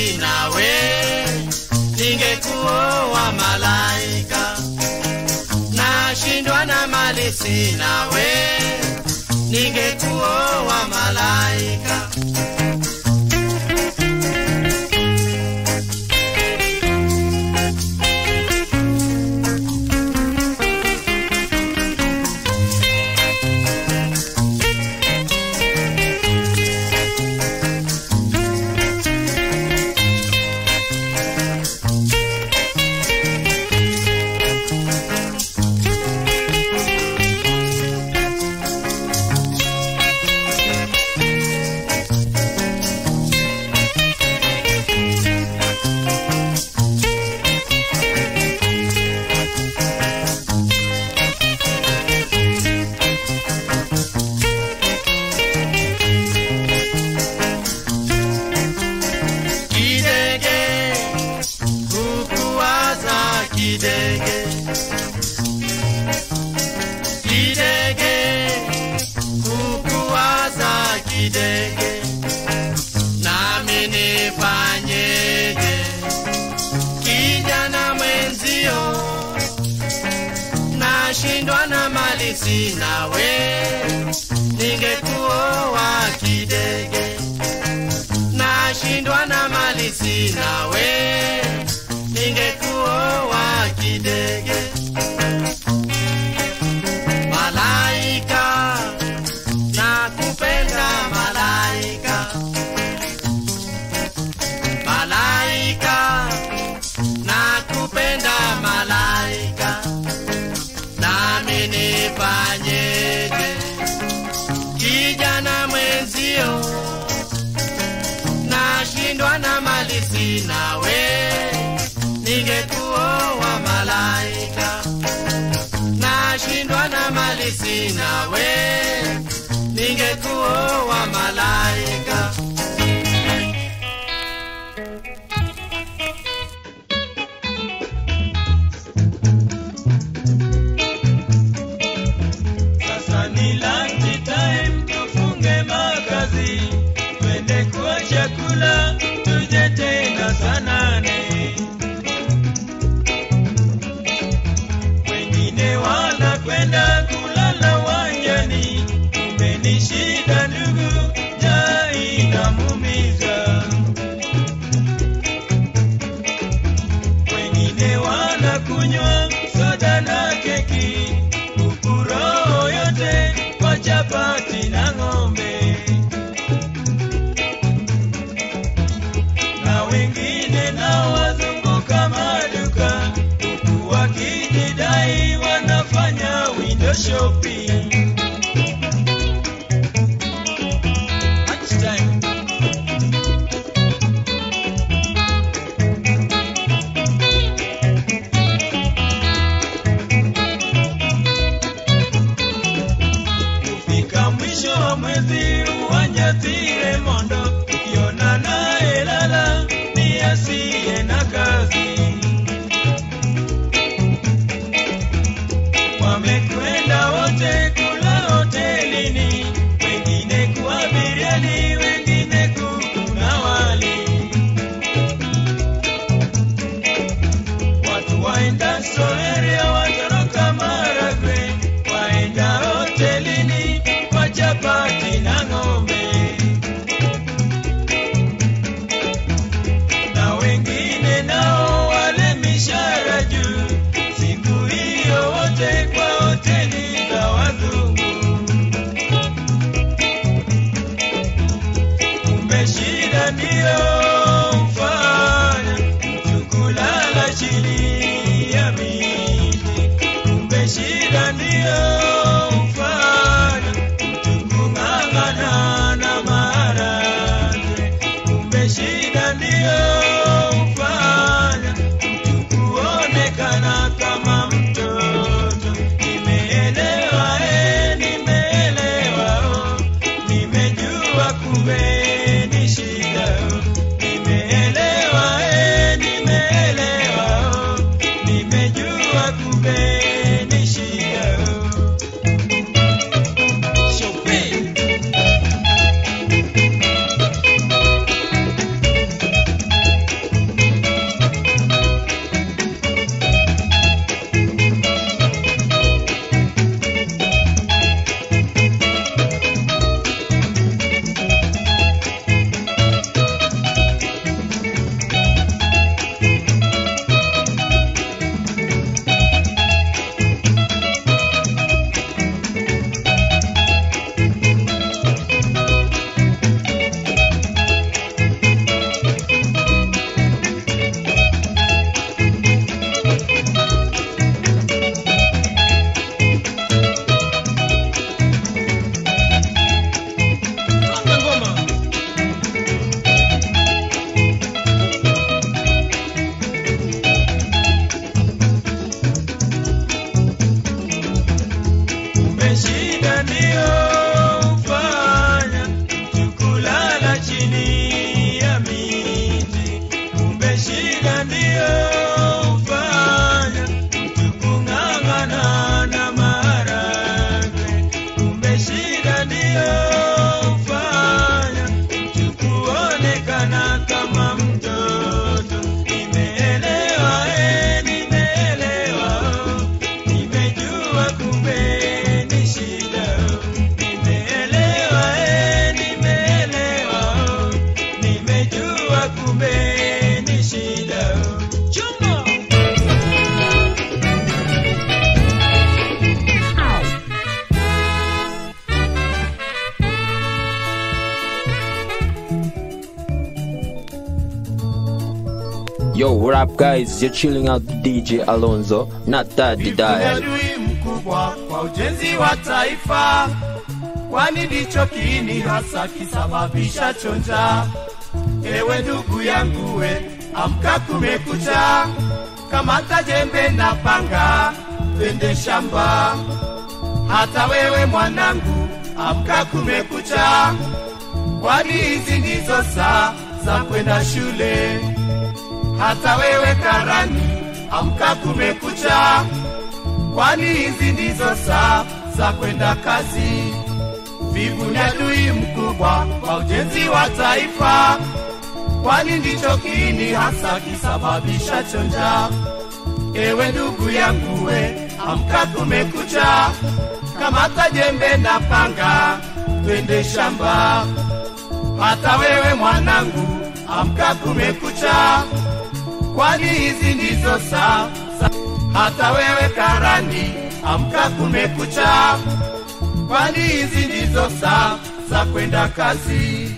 sina we, ningekuoa malaika. Nashindwa na mali sina we, ningekuoa malaika. Kidege, kukuwaza kidege. Kidege, kukuwaza kidege. Nami nifanyeje? Kijana mwenzio, nashindwa na mali sina we, ningekuoa kidege nashindwa na mali sina we, ningekuoa kidege. Malaika, nakupenda malaika. Malaika, nakupenda malaika. Nami nifanyeje? Kijana mwenzio nashindwa na mali sina we, ningekuoa malaika. Nashindwa na mali sina we, ningekuoa malaika. Sasa ni lunch time, tufunge makazi, twende kwa chakula, tuje tena saa nane. Wengine wanakwenda kulala wanjani, kumbe ni shida ndugu, njaa inamuumiza. Wengine wanakunywa soda na keki, huku roho yote kwa chapati na ng'ombe. Na wengine nao wazunguka maduka, huku wakijidai wanafanya window shopping. Lunchtime. Kufika mwisho wa mwezi uwanyatire mondo, ukiona naye lala ni asiye na kazi. Wamekwenda wote kula hotelini, wengine kwa biriani, wengine kuku na wali. Watu waenda Soeria, watoroka Maragwe, waenda hotelini kwa chapati na ng'ombe. Na wengine nao wale mishara juu, siku hiyo wote kwa hoteli za wazungu. Kumbe shida ndiyo mfanya mtu kulala chini ya miti. Kumbe shida ndiyo mfanya mtu kung'ang'ana up, guys? You're chilling out with DJ Alonso, not Daddy Wivu ni Dial. adui mkubwa kwa ujenzi wa taifa, kwani ndicho kiini hasa kisababisha chonja. Ewe ndugu yangu we, amka kumekucha, kamata jembe na panga, twende shamba. Hata wewe mwanangu, amka kumekucha, kwani hizi ndizo saa za kwenda shule. Hata wewe karani, amka kumekucha, kwani hizi ndizo saa za kwenda kazi. Vivu ni adui mkubwa kwa ujenzi wa taifa, kwani ndicho kiini hasa kisababisha chonja. Ewe ndugu yangu we, amka kumekucha, kamata jembe na panga, twende shamba. Hata wewe mwanangu, amka kumekucha, kwani hizi ndizo saa za- hata wewe karani, amka kumekucha, kwani hizi ndizo saa za kwenda kazi.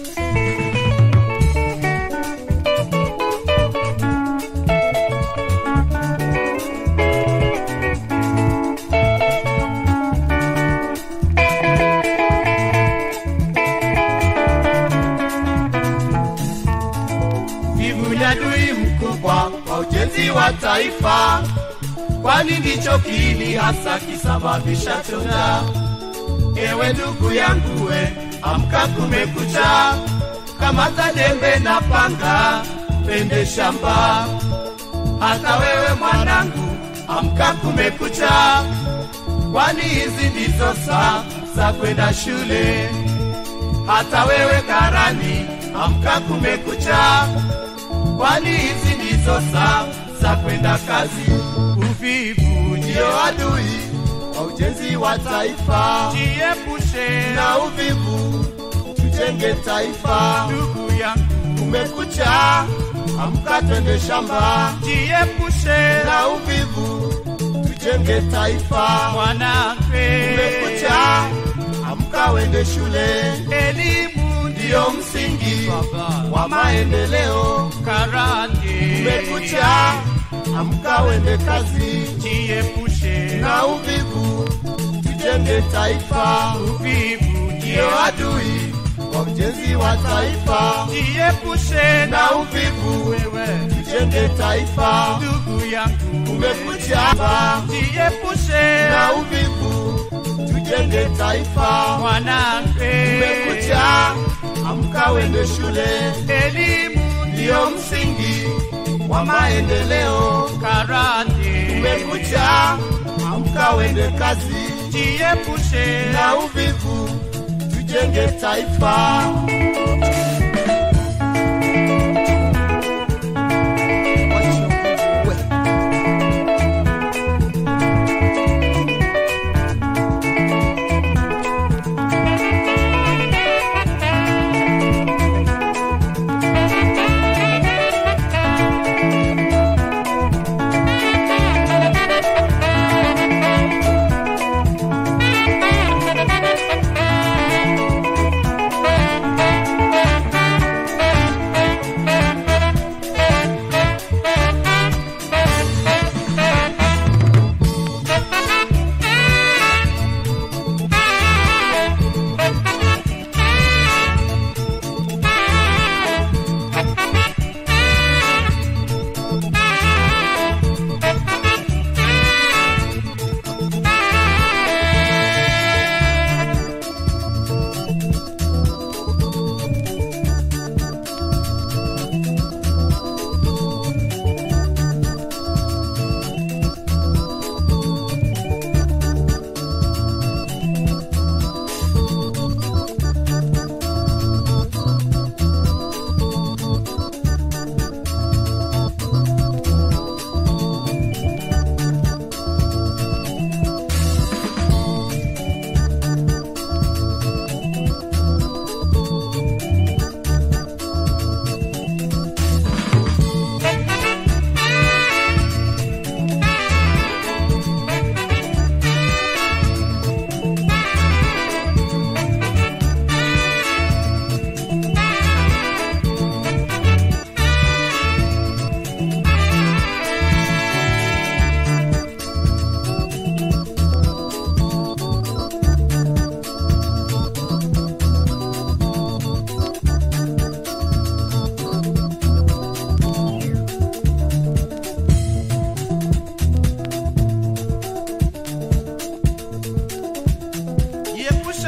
Vivu ni adui mkubwa kwa ujenzi wa taifa, kwani ndicho kiini hasa kisababisha chonja. Ewe ndugu yangu we, amka kumekucha, kamata jembe na panga, pende shamba. Hata wewe mwanangu, amka kumekucha, kwani hizi ndizo saa za kwenda shule. Hata wewe karani, amka kumekucha, kwani hizi ndizo saa za kwenda kazi. Uvivu ndio adui wa ujenzi wa taifa, jiepushe na uvivu, tujenge taifa. Ndugu yangu, kumekucha, amka twende shamba, jiepushe na uvivu, tujenge taifa. Mwanamke, kumekucha, amka wende shule, elimu ndiyo msingi wa maendeleo. Karate, kumekucha, amka wende kazi, jiepushe na uvivu, tujenge taifa. Uvivu ndiyo adui wa ujenzi wa taifa, jiepushe na uvivu, wewe tujenge taifa. Ndugu yangu, kumekucha, jiepushe na uvivu, tujenge taifa. Mwanamke, kumekucha, amka wende shule, elimu ndiyo msingi wa maendeleo. Karate, kumekucha, amka wende kazi, jiepushe na uvivu, tujenge taifa.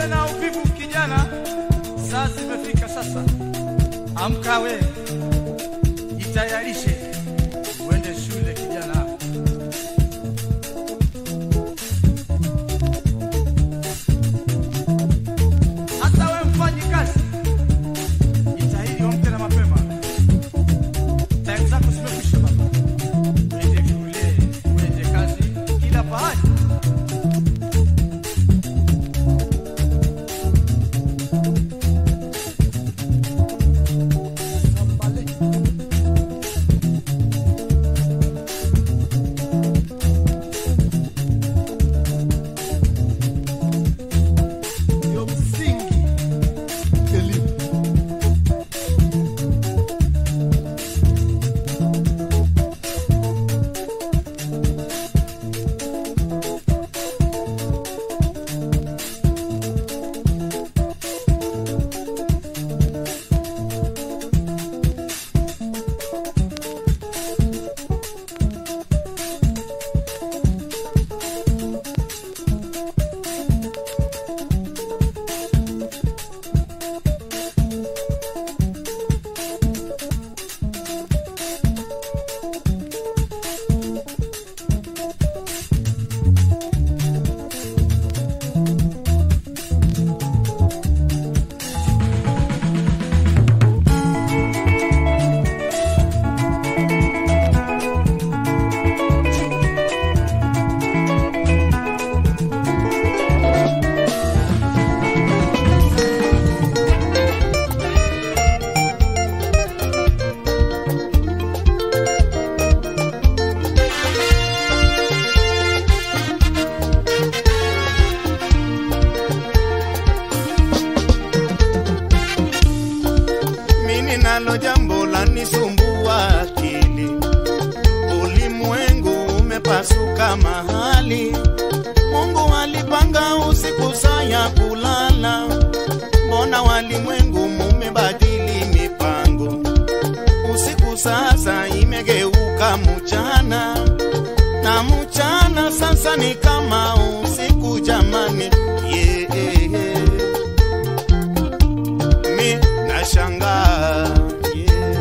tena uvivu kijana, saa zimefika sasa. Amka we, jitayarishe uende shule kijana. Hata we mfanyi kazi, jitahidi uamke na mapema. Time zako zimekwisha baba, uende shule, uende kazi, kila pahali. ndio msingi elimu. mimi nalo jambo la nisumbua akili, ulimwengu umepasuka mahali. Mungu alipanga usiku saa ya kulala, mbona walimwengu mumebadili mipango? Usiku sasa imegeuka mchana, na mchana sasa ni kama usiku jamani, yeah, yeah. mi nashangaa yeah.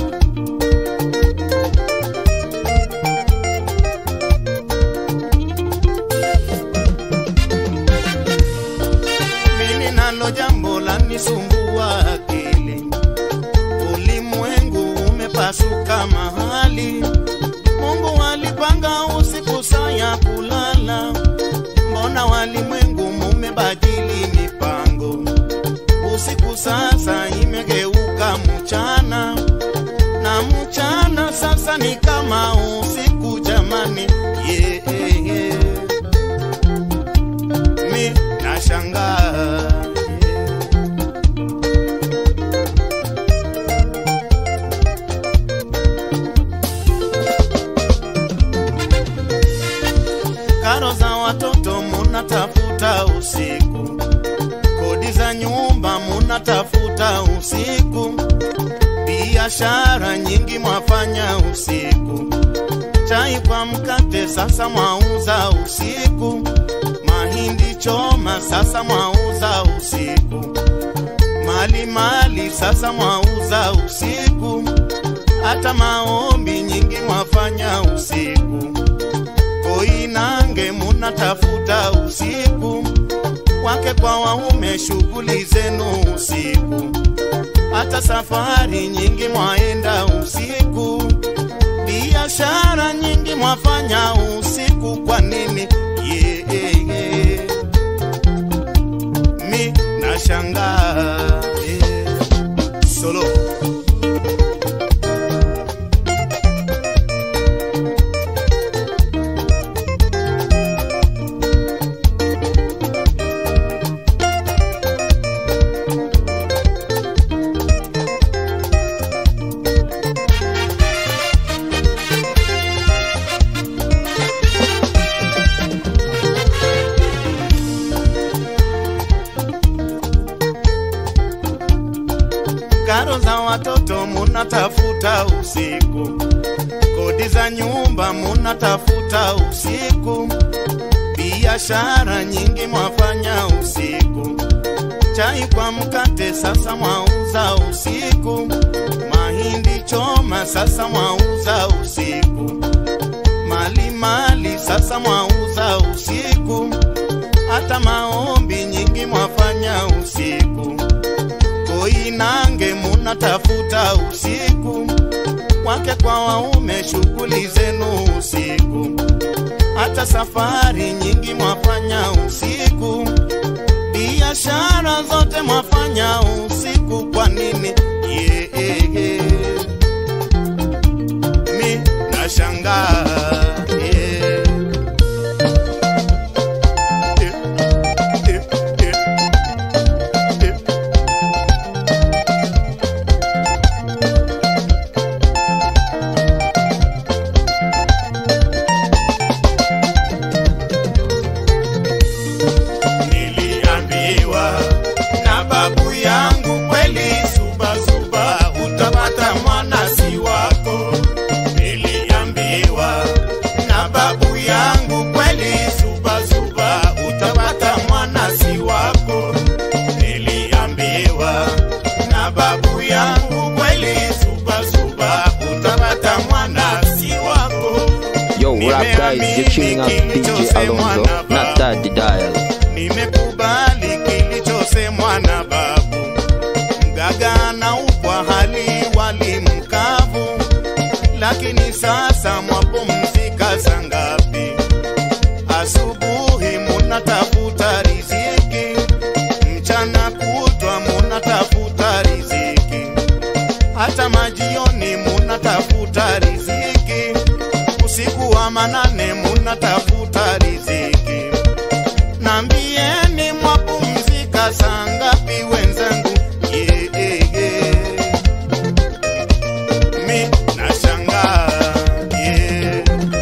mimi nalo jambo la nisumbua akili, ulimwengu umepasuka mahali. Mungu alipanga usiku saa ya kulala, mbona walimwengu mumebadili mipango? Usiku sasa imegeuka mchana, na mchana sasa ni kama usiku jamani, yeah, yeah. mi nashangaa yeah. karo za watoto munatafuta usiku, kodi za nyumba munatafuta usiku, biashara nyingi mwafanya usiku, chai kwa mkate sasa mwauza usiku, mahindi choma sasa mwauza usiku, mali mali sasa mwauza usiku, hata maombi nyingi mwafanya usiku koinange munatafuta usiku, wake kwa waume shughuli zenu usiku, hata safari nyingi mwaenda usiku, biashara nyingi mwafanya usiku. Kwa nini? yeah, yeah. mi nashangaa yeah. solo karo za watoto munatafuta usiku, kodi za nyumba munatafuta usiku, biashara nyingi mwafanya usiku, chai kwa mkate sasa mwauza usiku, mahindi choma sasa mwauza usiku, mali mali sasa mwauza usiku, hata maombi nyingi mwafanya usiku, koinange munatafuta usiku, wake kwa waume shughuli zenu usiku, hata safari nyingi mwafanya usiku biashara zote mwafanya usiku, kwa nini? Yeah, yeah, yeah. Mi nashangaa yeah. Eh, eh, eh, eh. Niliambiwa na babu yangu kweli, suba suba utapata mwana si wako. Niliambiwa na babu yangu kweli, suba suba utapata mwana si wako. Niliambiwa na babu yangu kweli, suba suba utapata mwana si wako. Yo, what up, guys? You're tuning out DJ Alonso, not Daddy Dial. Nimekubali kilichosemwa na babu, mgaga na upwa hali wali mkavu, lakini sasa mwapumzika saa ngapi? Asubuhi munatafuta riziki, mchana kutwa munatafuta riziki, hata majioni munatafuta riziki, usiku wa manane munatafuta riziki. Nambieni mwapumzika saa ngapi wenzangu? Yeah, yeah, yeah. Mi nashangaa yeah.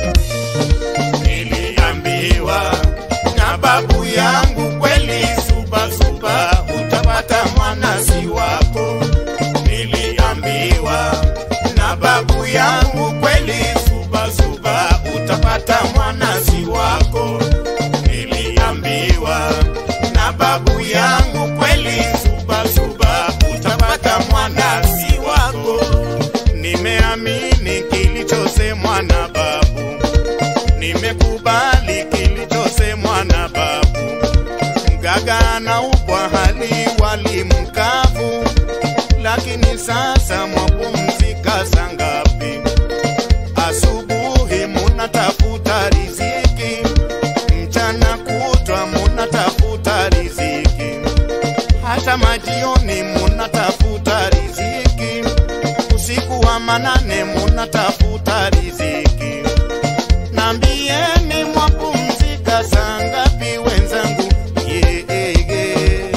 Niliambiwa na babu yangu kweli, suba suba utapata mwana si wako. Niliambiwa na babu yangu kweli, suba suba utapata mwana si wako niliambiwa na babu yangu kweli, suba suba utapata mwana si wako. Nimeamini kilichosemwa na babu, nimekubali kilichosemwa na babu. Mgaga na upwa hali wali mkavu, lakini sasa mwapumzika saa ngapi? Asubuhi munatafuta riziki mchana kutwa munatafuta riziki, hata majioni munatafuta riziki, usiku wa manane munatafuta riziki. Nambieni mwapumzika saa ngapi wenzangu? Yeah, yeah, yeah.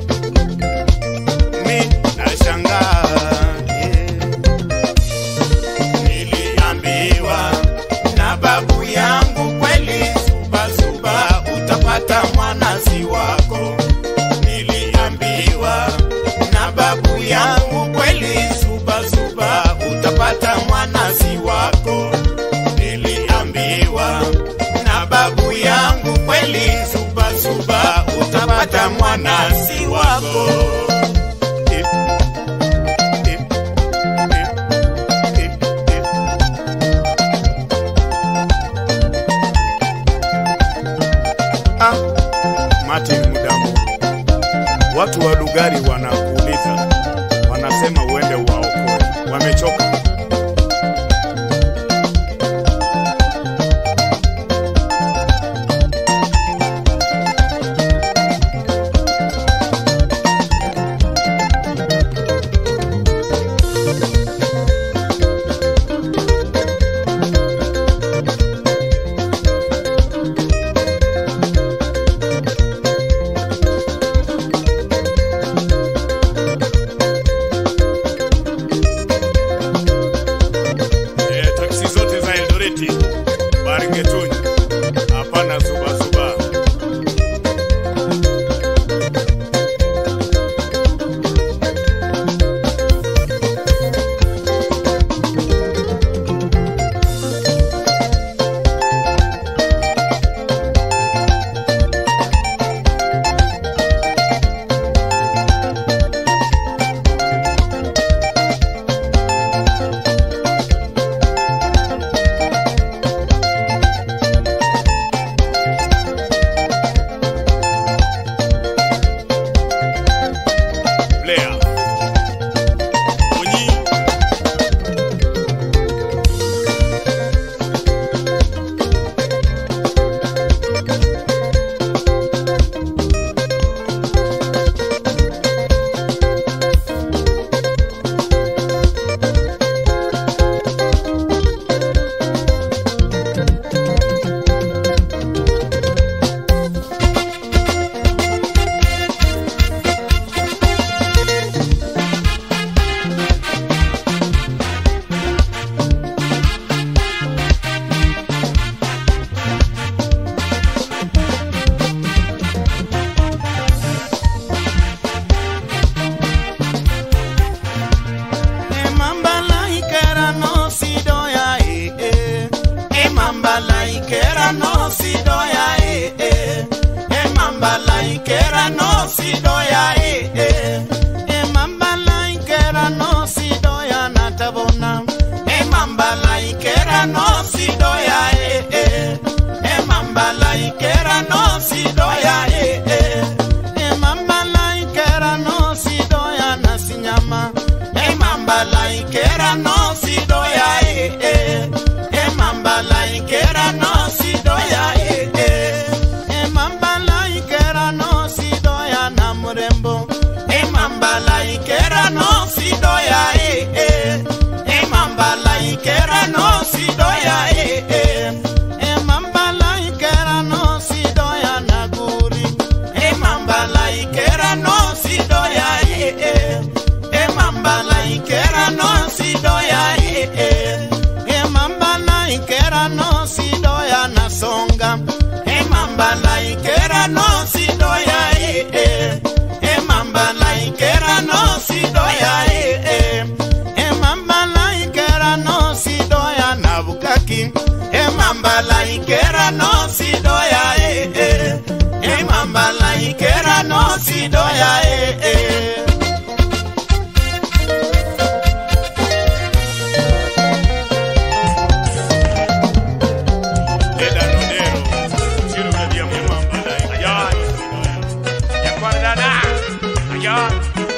Mi nashangaa yeah. Niliambiwa na babu yangu kweli, suba suba utapata mwana si wako. Niliambiwa na babu yangu kweli, suba suba utapata mwana si wako. Niliambiwa na babu yangu kweli, suba suba utapata mwana si wako. Eh, eh, eh, eh, eh. Ah, Martin Mudamu, watu wa Lugari wanakuuliza, wanasema uende uwaokoe, wamechoka. si doya eh eh e mamba la ikera no si doya eh eh e mamba la ikera no si doya na tabona e mamba la ikera no si doya eh eh e mamba la ikera no si doya eh eh e mamba la ikera no si doya na sinyama e mamba la ikera no si doya eh eh e mamba la ikera no si doya eh eh e mamba la ikera no si doya na mrembo e mamba la ikera no si doya eh eh e mamba la ikera no si doya eh eh e mamba la ikera no si doya na guri e mamba la ikera no si doya eh eh e mamba la ikera no si doya eh eh e mamba la ikera no si doya na songa e mamba la ikera no si doya eh eh e mamba la ikera no si doya eh eh e mamba la ikera no si doya na bukaki e mamba la ikera no si doya eh eh e mamba la ikera no si doya eh eh Eda Nodero, Ciro Gadia Mamba, Ayan, Yaquarana, Ayan.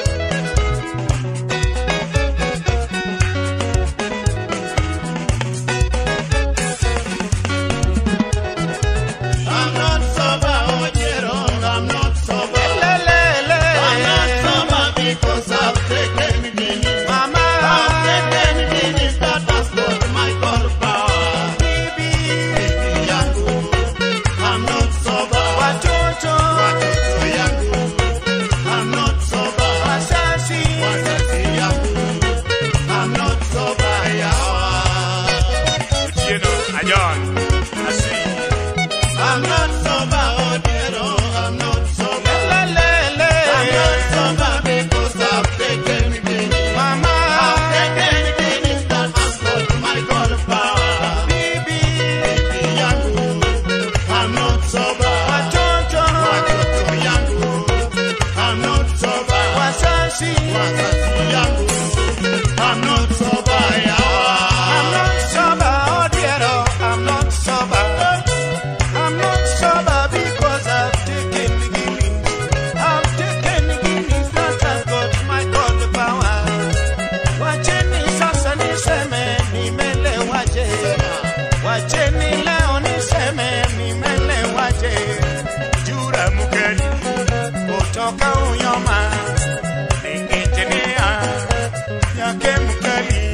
I'm not sober, oh dear, oh, I'm not sober. I'm not sober because I've taken Guinness. I've taken Guinness that has got my God power. Baby yangu, I'm not sober. Watoto yangu, I'm not sober. Wazazi yangu, I'm not sober. Yawa. Uchieno, Ayan, Asi, I'm not sober, oh dear, oh, I'm not sober. I'm not sober because I've taken Guinness. I've taken Guinness that has got my God power. Baby yangu, I'm not sober. Watoto yangu, I'm not sober. Wazazi yangu, I'm not sober. Yawa. I'm not sober, oh dear, oh, I'm not sober. I'm not sober because I've taken the Guinness. I've taken the Guinness that has got my God power. Wacheni sasa niseme nimelewaje. Wacheni leo niseme nimelewaje. Jura Mukeli, Kutoka Uyoma ni engineer, yake mkali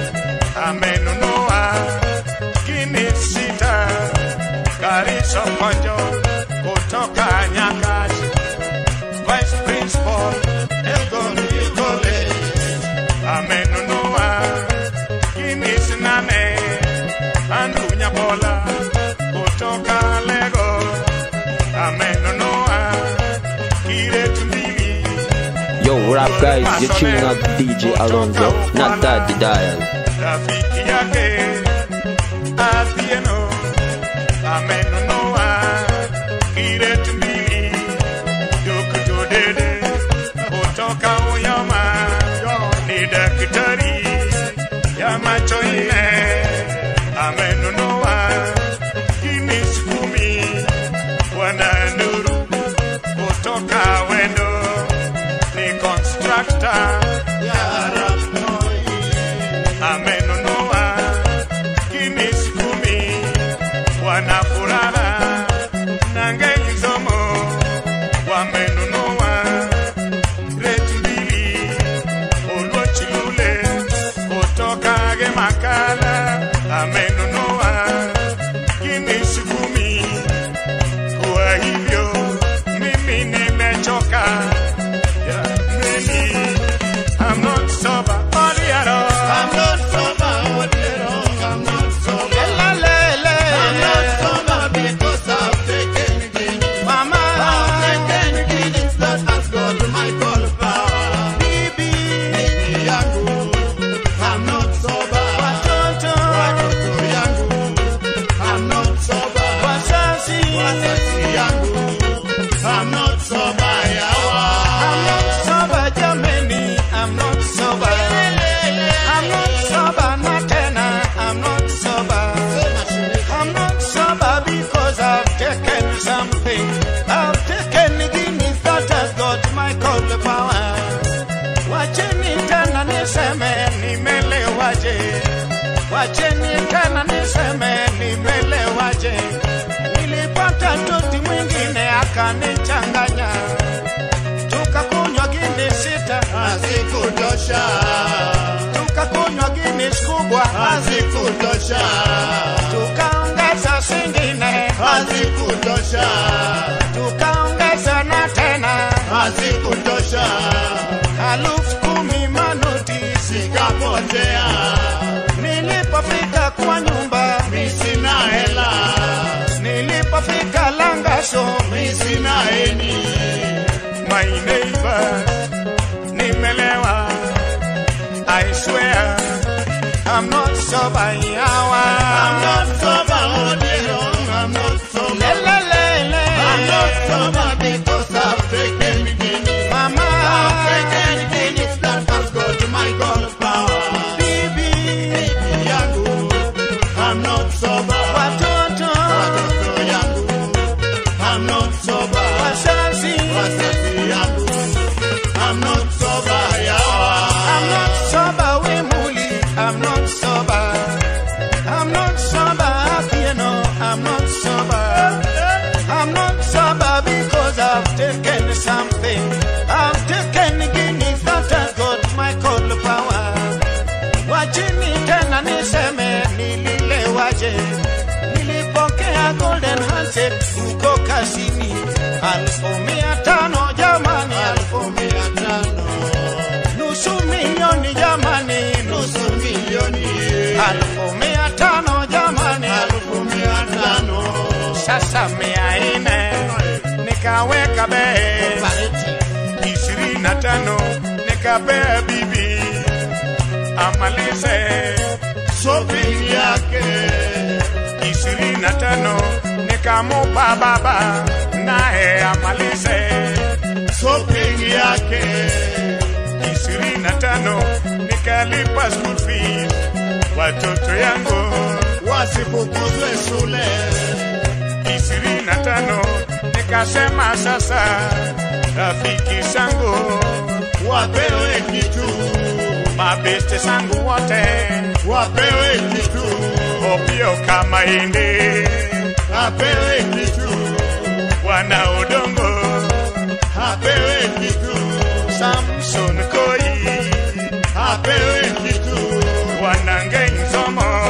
amenunua Guinness sita, Kariso Konjo kutoka Nyakach. Vice Principal Elgon College amenunua Guinness nane, Andrew Nyabola kutoka Lagos, amenunua Kiret mbili Yo, rap guys, you're tuning out DJ Alonso, not Daddy Dial. rafiki yake Athieno amenunua kiret mbili dukutu dede kutoka Uyama, ni daktari ya macho nne amenunua Guinness kumi bwana Nuru kutoka Wendo ni constructor ya Rapnoi amenunua Guinness kumi, wana furaha na ngei zomo wamenunua reti mbili, Oluochilule kutoka Gemakala amenunua Guinness kumi. Kwa hivyo mimi nimechoka jameni, I'm not sober, body at all. I'm not sober, oh dear, oh, I'm not sober. I'm not sober wazazi wazazi yangu I'm not sober yawa I'm not sober jameni I'm not sober I'm not sober na tena I'm not sober I'm not sober because I've taken something I've taken Guinness that has got my cold power Wacheni tena niseme nimelewaje Wacheni tena niseme nimelewaje Nilipata tuti mwingine akanichanganya Tukakunywa Guinness sita hazikutosha Tukakunywa Guinness kubwa hazikutosha Tukaongeza zingine hazikutosha Tukaongeza na tena hazikutosha Alufu kumi manuti zikapotea Nilipofika kwa nyumba mi sina hela Nilipofika Langasho mi sina eni My neighbor Nimelewa I swear I'm not sober yawa I'm not sober Odiero I'm not sober Lelelele I'm not sober because I've taken Guinness Mama I've taken Guinness that has got my God power Bibi yangu I'm not sober Watoto watoto yangu I'm not sober Wazazi wazazi yangu I'm not sober yawa I'm not sober Wemuli I'm not sober I'm not sober you know I'm not sober I'm not sober because I've taken something I've taken Guinness that has got my cold power Wachini tena niseme nililewaje Nilipokea golden handshake huko kasini Alfu mia tano jamani alfu mia tano nusu milioni jamani nusu nusu milioni alfu mia tano jamani elfu mia tano sasa mia ine nikaweka bei ishirini na tano nikapea bibi amalize shopping yake ishirini na tano nikamupa baba naye amalize shopping yake ishirini na tano nikalipa school fees watoto yangu wasifukuzwe shule ishirini na tano nikasema sasa rafiki zangu wapewe kitu mabeste zangu wote wapewe kitu opio kama indi apewe kitu wana udongo apewe kitu samson koi apewe kitu wanangei nzomo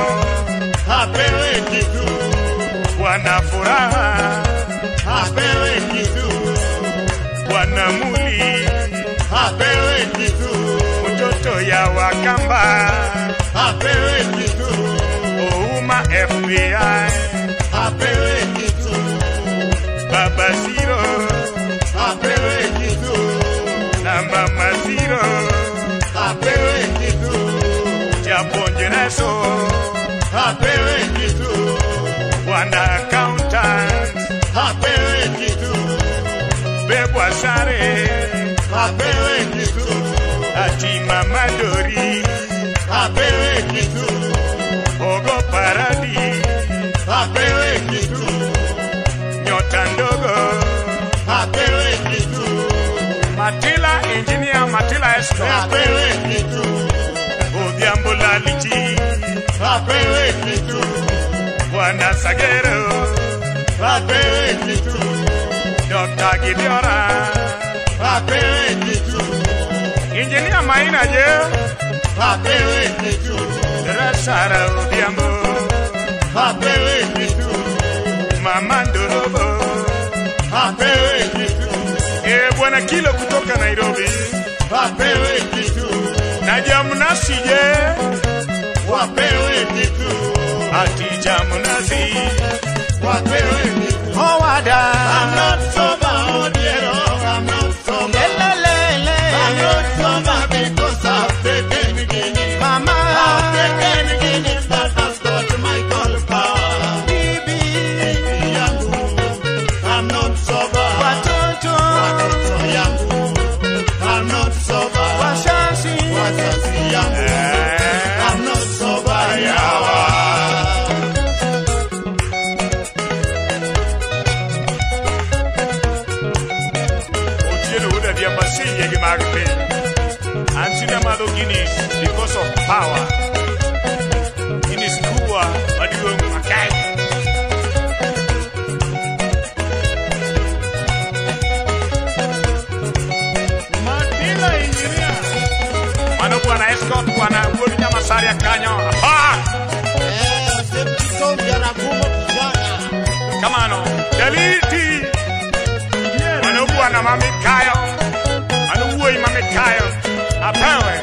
apewe kitu wana furaha apewe kitu wana muli apewe kitu mtoto ya wakamba apewe kitu ouma fbi apewe kitu baba ziro apewe kitu na mama ziro apewe kitu japonjereso apewe kitu wana accountant apewe kitu bebwa sare apewe kitu ati mama dori apewe kitu ogo paradi apewe kitu nyota ndogo apewe kitu matila engineer matila esco apewe kitu odhiambo lalichi apewe kitu wana sagero apewe kitu dr gideora apewe kitu engineer maina je apewe kitu resara odhiambo apewe kitu mama ndorobo apewe kitu e bwana kilo kutoka nairobi apewe kitu na jamnasi je wapewe kitu ati jamnasi wapewe kitu howada I'm not sober, Odiero. I'm not sober. lelelele I'm not sober because I've taken Guinness. mama I've taken Guinness that has got my call power. bibi Yangu, mag piny antie madho gini because of power Guinness kubwa maduong' makech Matila engineer. mano bwana escort bwana wuod nyamasaria kanyo Aha! kamano daliti mano bwana mamikayo mano wuoyi mamikayo apewe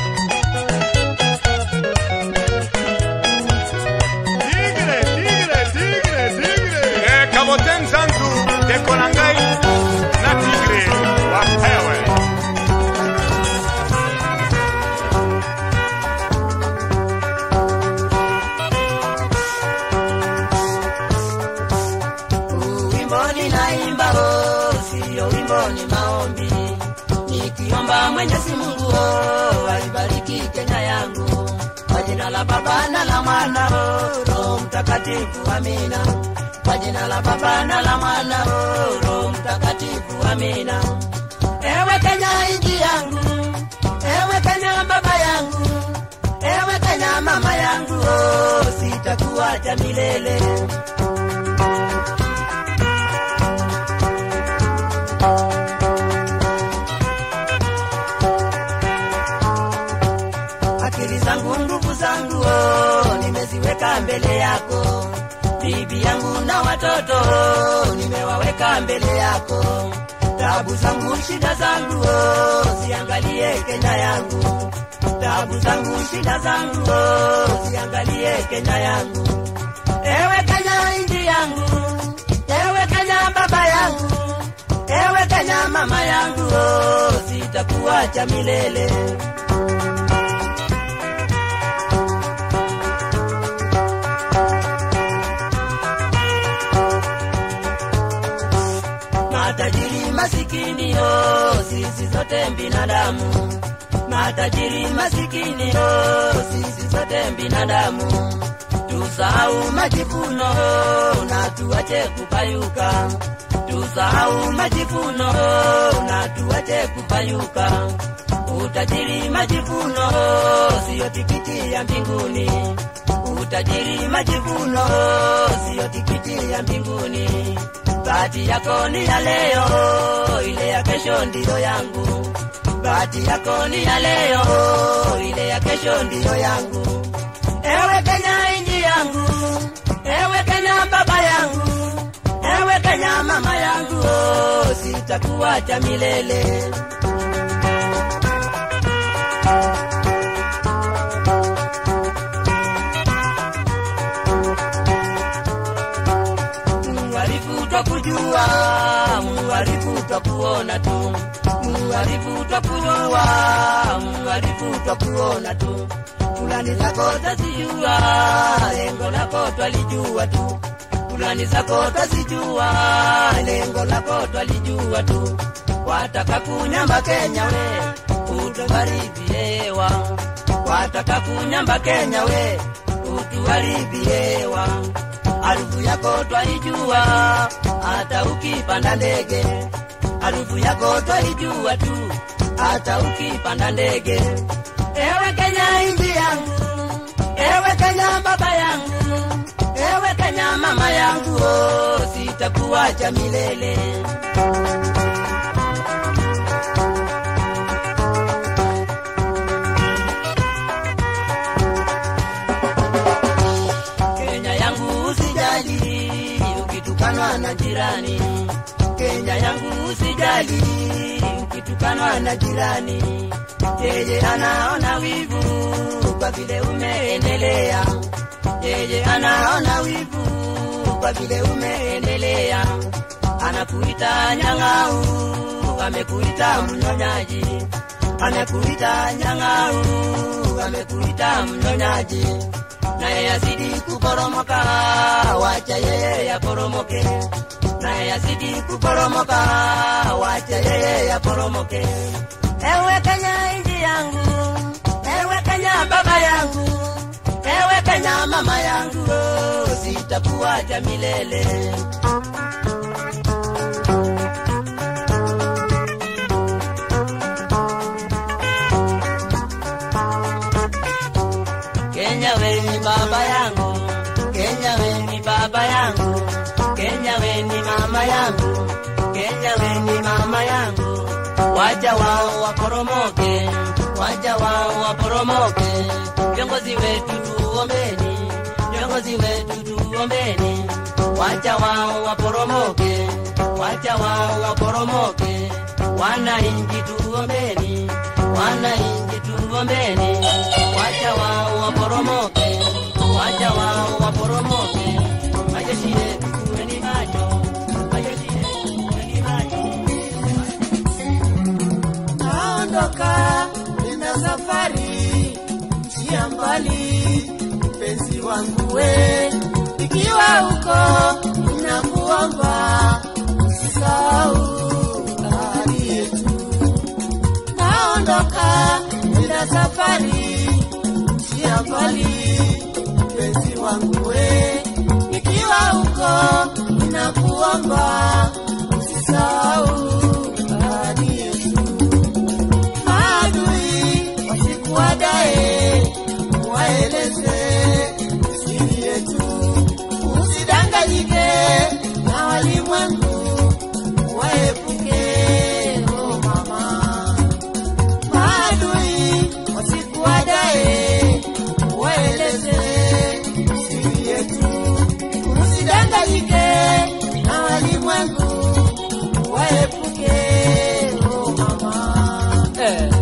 Tigre, tigre, tigre, tigre. Eh, kaboten zangu dekolangai na tigre wapewe Wimbo ninaimba oh, sio wimbo ni maombi, nikiomba Mwenyezi Mungu oh, aibariki Kenya yangu kwa jina la Baba na la Mwana oh, Roho Mtakatifu, amina. Kwa jina la Baba na la Mwana oh, Roho Mtakatifu, amina. Ewe Kenya nchi yangu, ewe Kenya baba yangu, ewe Kenya mama yangu oh, sitakuacha milele. akili zangu nguvu zangu oh, nimeziweka mbele yako bibi yangu na watoto oh, nimewaweka mbele yako tabu zangu shida zangu oh, ziangalie kenya yangu tabu zangu shida zangu oh, ziangalie kenya yangu ewe kenya inji yangu ewe kenya baba yangu ewe kenya mama yangu oh, sitakuacha milele matajiri masikini oh, sisi zote binadamu matajiri masikini oh, sisi zote binadamu tusahau majivuno oh, na tuache kupayuka tusahau majivuno oh, na tuache kupayuka utajiri majivuno oh, siyo tikiti ya mbinguni utajiri majivuno oh, siyo tikiti ya mbinguni bahati yako ni ya leo ile ya kesho ndiyo yangu bahati yako ni ya leo ile ya kesho ndiyo yangu ewe kenya inji yangu ewe kenya baba yangu ewe kenya mama yangu oh, sitakuacha milele muharifu twakujua muharifu twakuona tu muharifu twakujua muharifu twakuona tu fulani zako tazijua lengo lako twalijua tu fulani zako tazijua lengo lako twalijua tu wataka kunyamba kenya we utuharibiewa wataka kunyamba kenya we utuharibiewa harufu yako twaijua hata ukipanda ndege harufu yako twaijua tu hata ukipanda ndege ewe kenya inji yangu ewe kenya baba yangu ewe kenya mama yangu oh, sitakuacha milele Kenya yangu usijali ukitukanwa na jirani. Kenya yangu usijali ukitukanwa na jirani. Yeye anaona wivu kwa vile umeendelea. Yeye anaona wivu kwa vile umeendelea. Anakuita nyang'au, amekuita mnyonyaji. Amekuita nyang'au, amekuita mnyonyaji naye yazidi kuporomoka, wacha yeye yaporomoke. Naye yazidi kuporomoka, wacha yeye yaporomoke. Ewe Kenya inji yangu, ewe Kenya baba yangu, ewe Kenya mama yangu, oh, sitakuacha milele. mama yangu, Kenya we ni mama yangu, waja wao waporomoke, waja wao waporomoke, viongozi wetu tuombeni, viongozi wetu tuombeni, waja wao waporomoke, waja wao waporomoke, wananchi tuombeni, wananchi tuombeni, waja wao waporomoke, waja wao waporomoke, majeshi yetu tuweni macho, majeshi yetu tuweni macho. naondoka nina safari njia mbali mpenzi wangu we ikiwa huko ninakuomba usisahau ahadi yetu naondoka nina safari njia mbali mpenzi wangu we ikiwa huko ninakuomba usisahau ahadi yetu maadui wasikuadae, waeleze siri yetu, usidanganyike na walimwengu, waepuke oh mama. Maadui wasikuadae, waeleze siri yetu, usidanganyike na walimwengu, waepuke oh mama. Eh.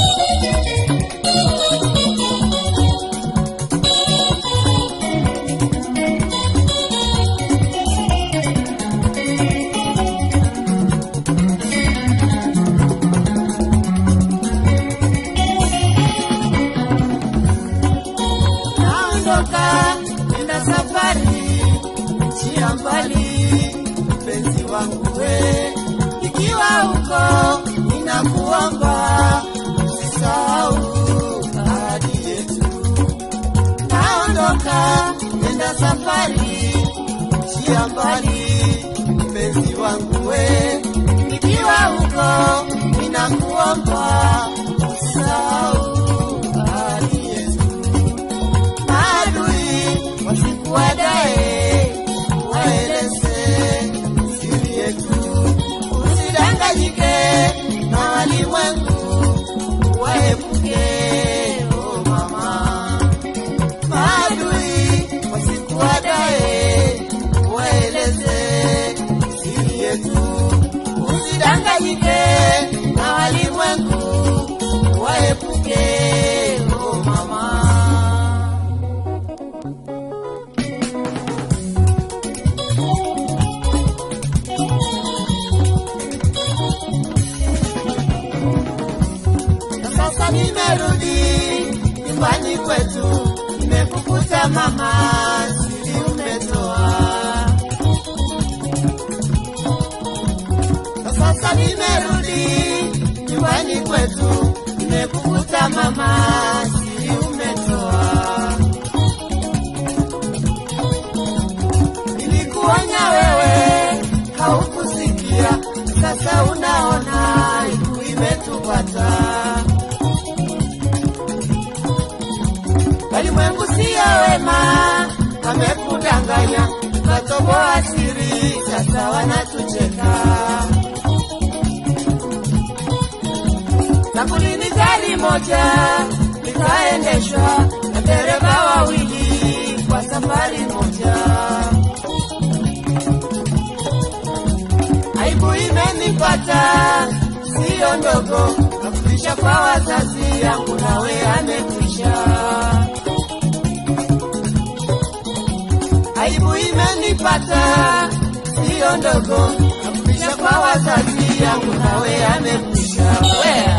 naondoka nina safari njia mbali mpenzi wangu we ikiwa huko ninakuomba usisahau ahadi yetu naondoka nenda safari njia mbali mpenzi wangu we ikiwa huko ninakuomba usisahau ahadi yetu maadui wasikuadae, waeleze siri yetu, usidanganyike na walimwengu, waepuke oh mama. Maadui wasikuadae, waeleze siri yetu, usidanganyike na walimwengu, waepuke oh mama. na sasa nimerudi nyumbani kwetu, nimekukuta mama, siri umetoa. Na sasa nimerudi nyumbani kwetu, nimekukuta mama, siri umetoa. Nilikuonya wewe haukusikia, sasa unaona aibu imetupata. Walimwengu siyo wema, wamekudanganya, ukatoboa siri, sasa wanatucheka. Sakulini gari moja likaendeshwa na dereva wawili kwa safari moja. Aibu imenipata siyo ndogo, nafundisha kwa wazazi yangu, nawe amekwisha. Aibu imenipata siyo ndogo, nafundisha kwa wazazi yangu, nawe amekwisha. Wea.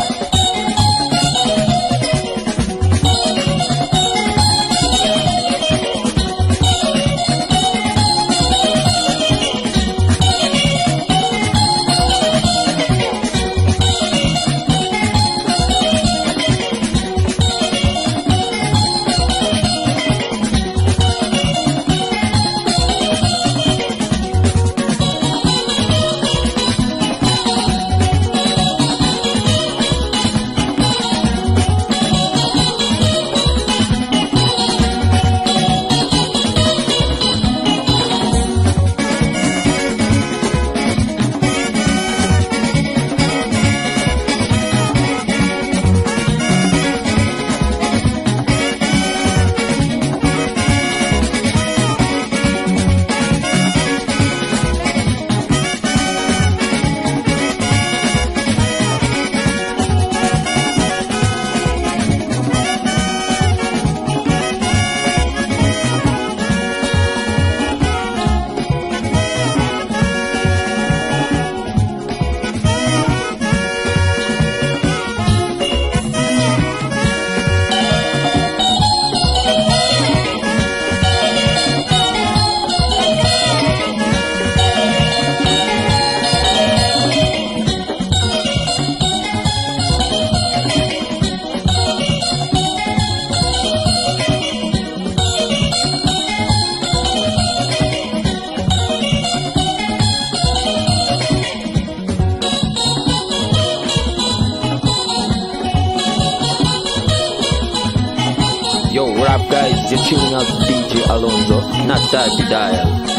up, guys? You're tuning out to DJ Alonso, not Daddy Dial.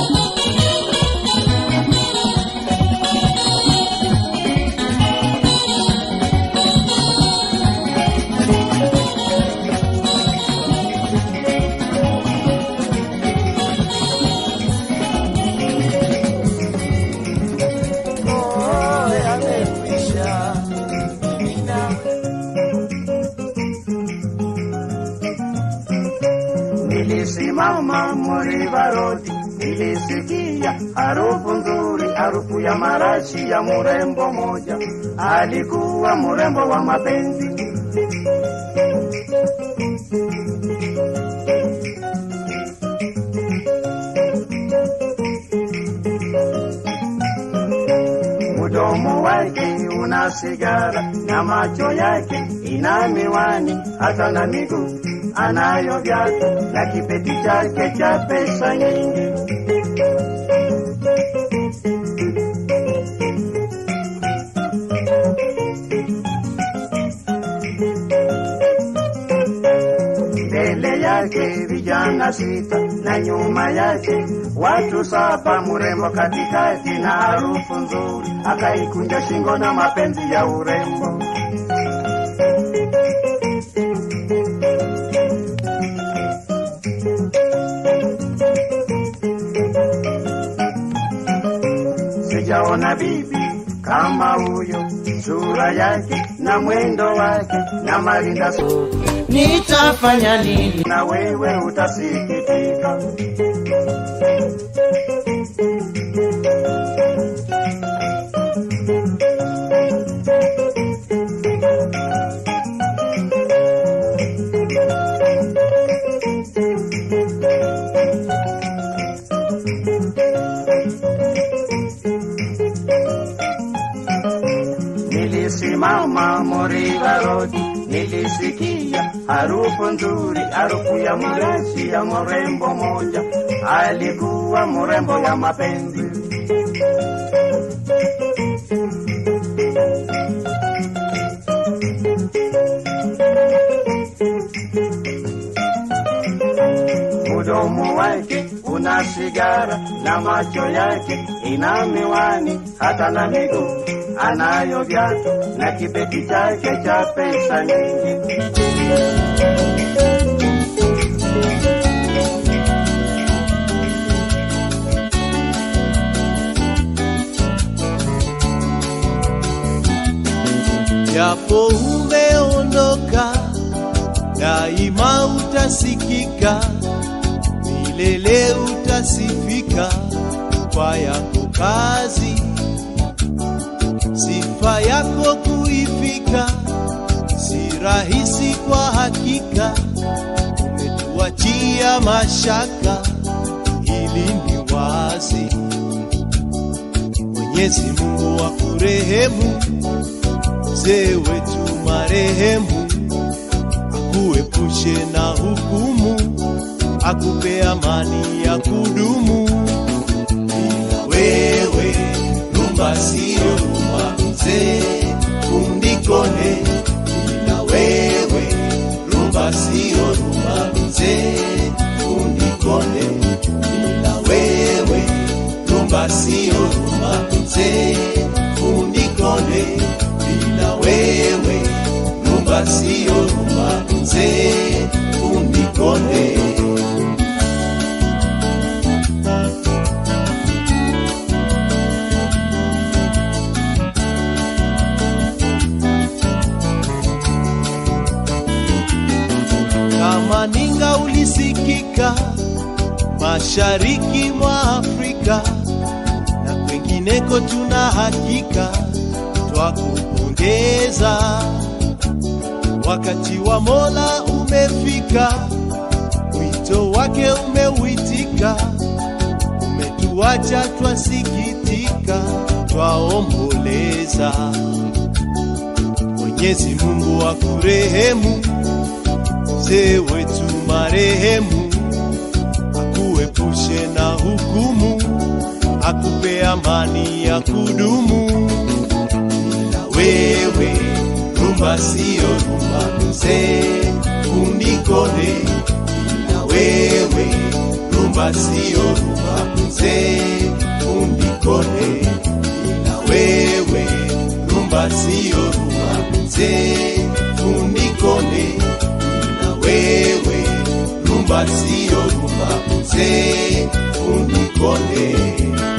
Nilisimama Muriva Road, nilisikia harufu nzuri, harufu ya marashi ya mrembo moja, alikuwa mrembo wa mapenzi. Mdomo wake una sigara na macho yake ina miwani, hata na miguu anayo viatu na kipeti chake cha pesa nyingi. Mbele yake vijana sita na nyuma yake watu saba, mrembo katikati na harufu nzuri, akaikunja shingo na mapenzi ya urembo. sijaona bibi kama huyo, sura yake na mwendo wake na marinda su, nitafanya nini? na wewe utasikitika. Nilisimama Moriva Road, nilisikia harufu nzuri, harufu ya marashi ya mrembo moja, alikuwa mrembo wa mapenzi. Mdomo wake una sigara na macho yake ina miwani, hata na miguu anayo viatu na kibeti chake cha pesa nyingi. japo umeondoka, daima utasikika, milele utasifika kwa yako kazi, sifa yako kuifika si rahisi kwa hakika, umetuachia mashaka, hili ni wazi. Mwenyezi Mungu akurehemu mzee wetu marehemu, akuepushe na hukumu, akupe amani ya kudumu. Bila wewe rumba siyo rumba, mzee undikone. Bila wewe rumba siyo rumba, mzee undikone. Bila wewe rumba siyo rumba, mzee undikone bila wewe rumba siyo rumba mzee unikone kama ninga ulisikika mashariki mwa Afrika na kwengineko, tuna hakika twakupongeza. Wakati wa Mola umefika, wito wake umeuitika, umetuacha twasikitika, twaomboleza. Mwenyezi Mungu akurehemu, mzee wetu marehemu, akuepushe na hukumu, akupe amani ya kudumu. Bila wewe rumba siyo rumba, mzee unikone ila wewe rumba sio rumba mzee unikone ila wewe rumba sio rumba mzee unikone ila wewe rumba sio rumba mzee unikone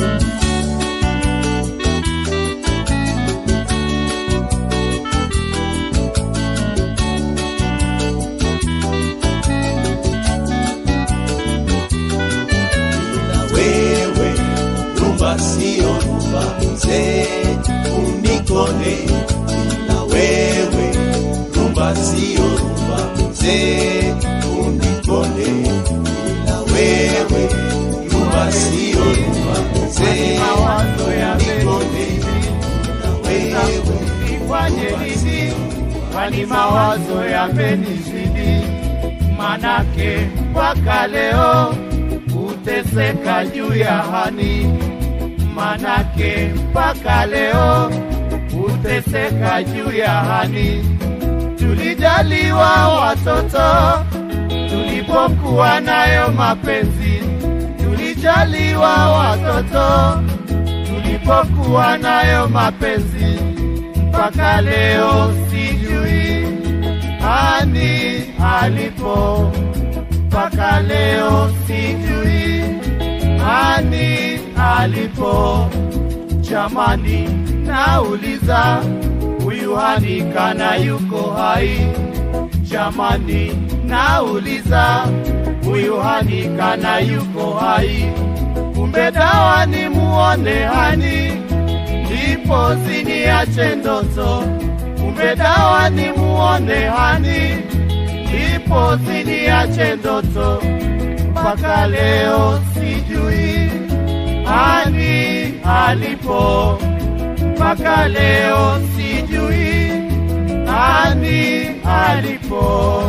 ila wewe rumba sio rumba mzee unikone ila wewe rumba sio rumba mzee unikone ila wewe rumba sio rumba mzee mawazo unikone ila wewe nifanye nini kwani mawazo yamenizidi manake mpaka leo uteseka juu ya hani manake mpaka leo uteseka juu ya hani tulijaliwa watoto tulipokuwa nayo mapenzi tulijaliwa watoto tulipokuwa nayo mapenzi mpaka leo sijui ani alipo mpaka leo sijui ani alipo jamani nauliza huyu hani kana yuko hai jamani nauliza huyu hani kana yuko hai kumbe dawa ni muone hani ndipo ziniache ndoto kumbe dawa ni muone hani ndipo ziniache ndoto mpaka leo sijui hani alipo mpaka leo sijui hani alipo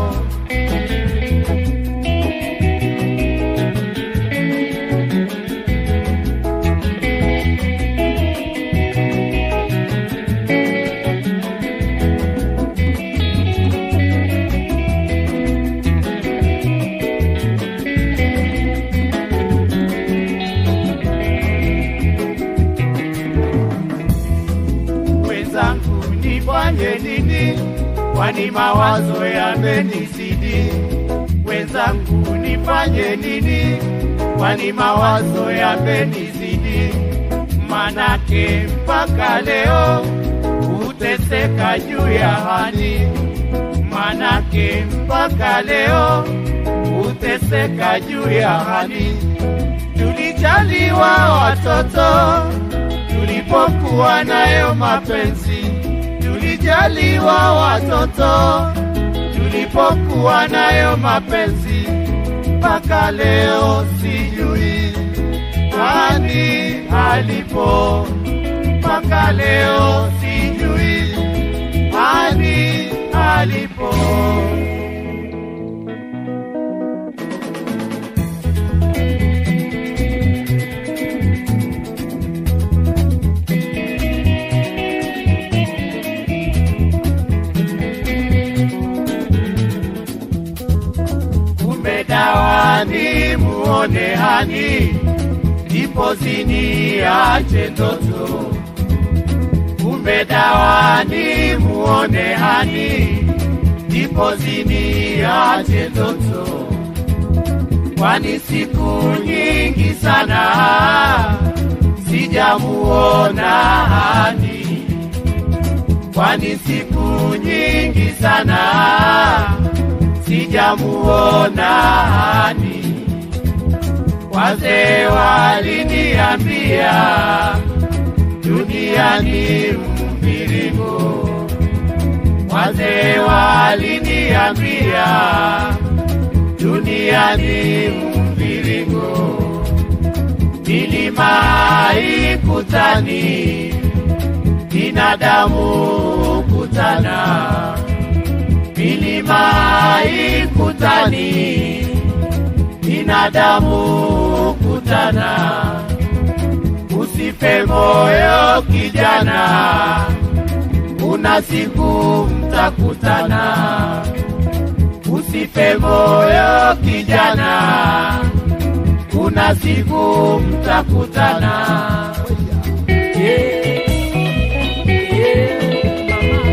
wenzangu nifanye nini kwani mawazo yamenizidi wenzangu nifanye nini kwani mawazo yamenizidi manake mpaka leo uteseka juu ya hani manake mpaka leo uteseka juu ya hani tulijaliwa watoto tulipokuwa nayo mapenzi tulijaliwa watoto tulipokuwa nayo mapenzi mpaka leo sijui ani alipo mpaka leo sijui ani alipo kumbe dawa ni muone hani ndipo ziniache ndoto kumbe dawa ni muone hani ndipo ziniache ndoto kwani siku nyingi sana sijamuona hani kwani siku nyingi sana sijamuona hani. Wazee waliniambia dunia ni mviringo, wazee waliniambia dunia ni mviringo, milima ikutani, binadamu kutana milima ikutani, binadamu kutana. Usife moyo kijana, kuna siku mtakutana. Usife moyo kijana, kuna siku mtakutana. Yeah. Yeah, mama.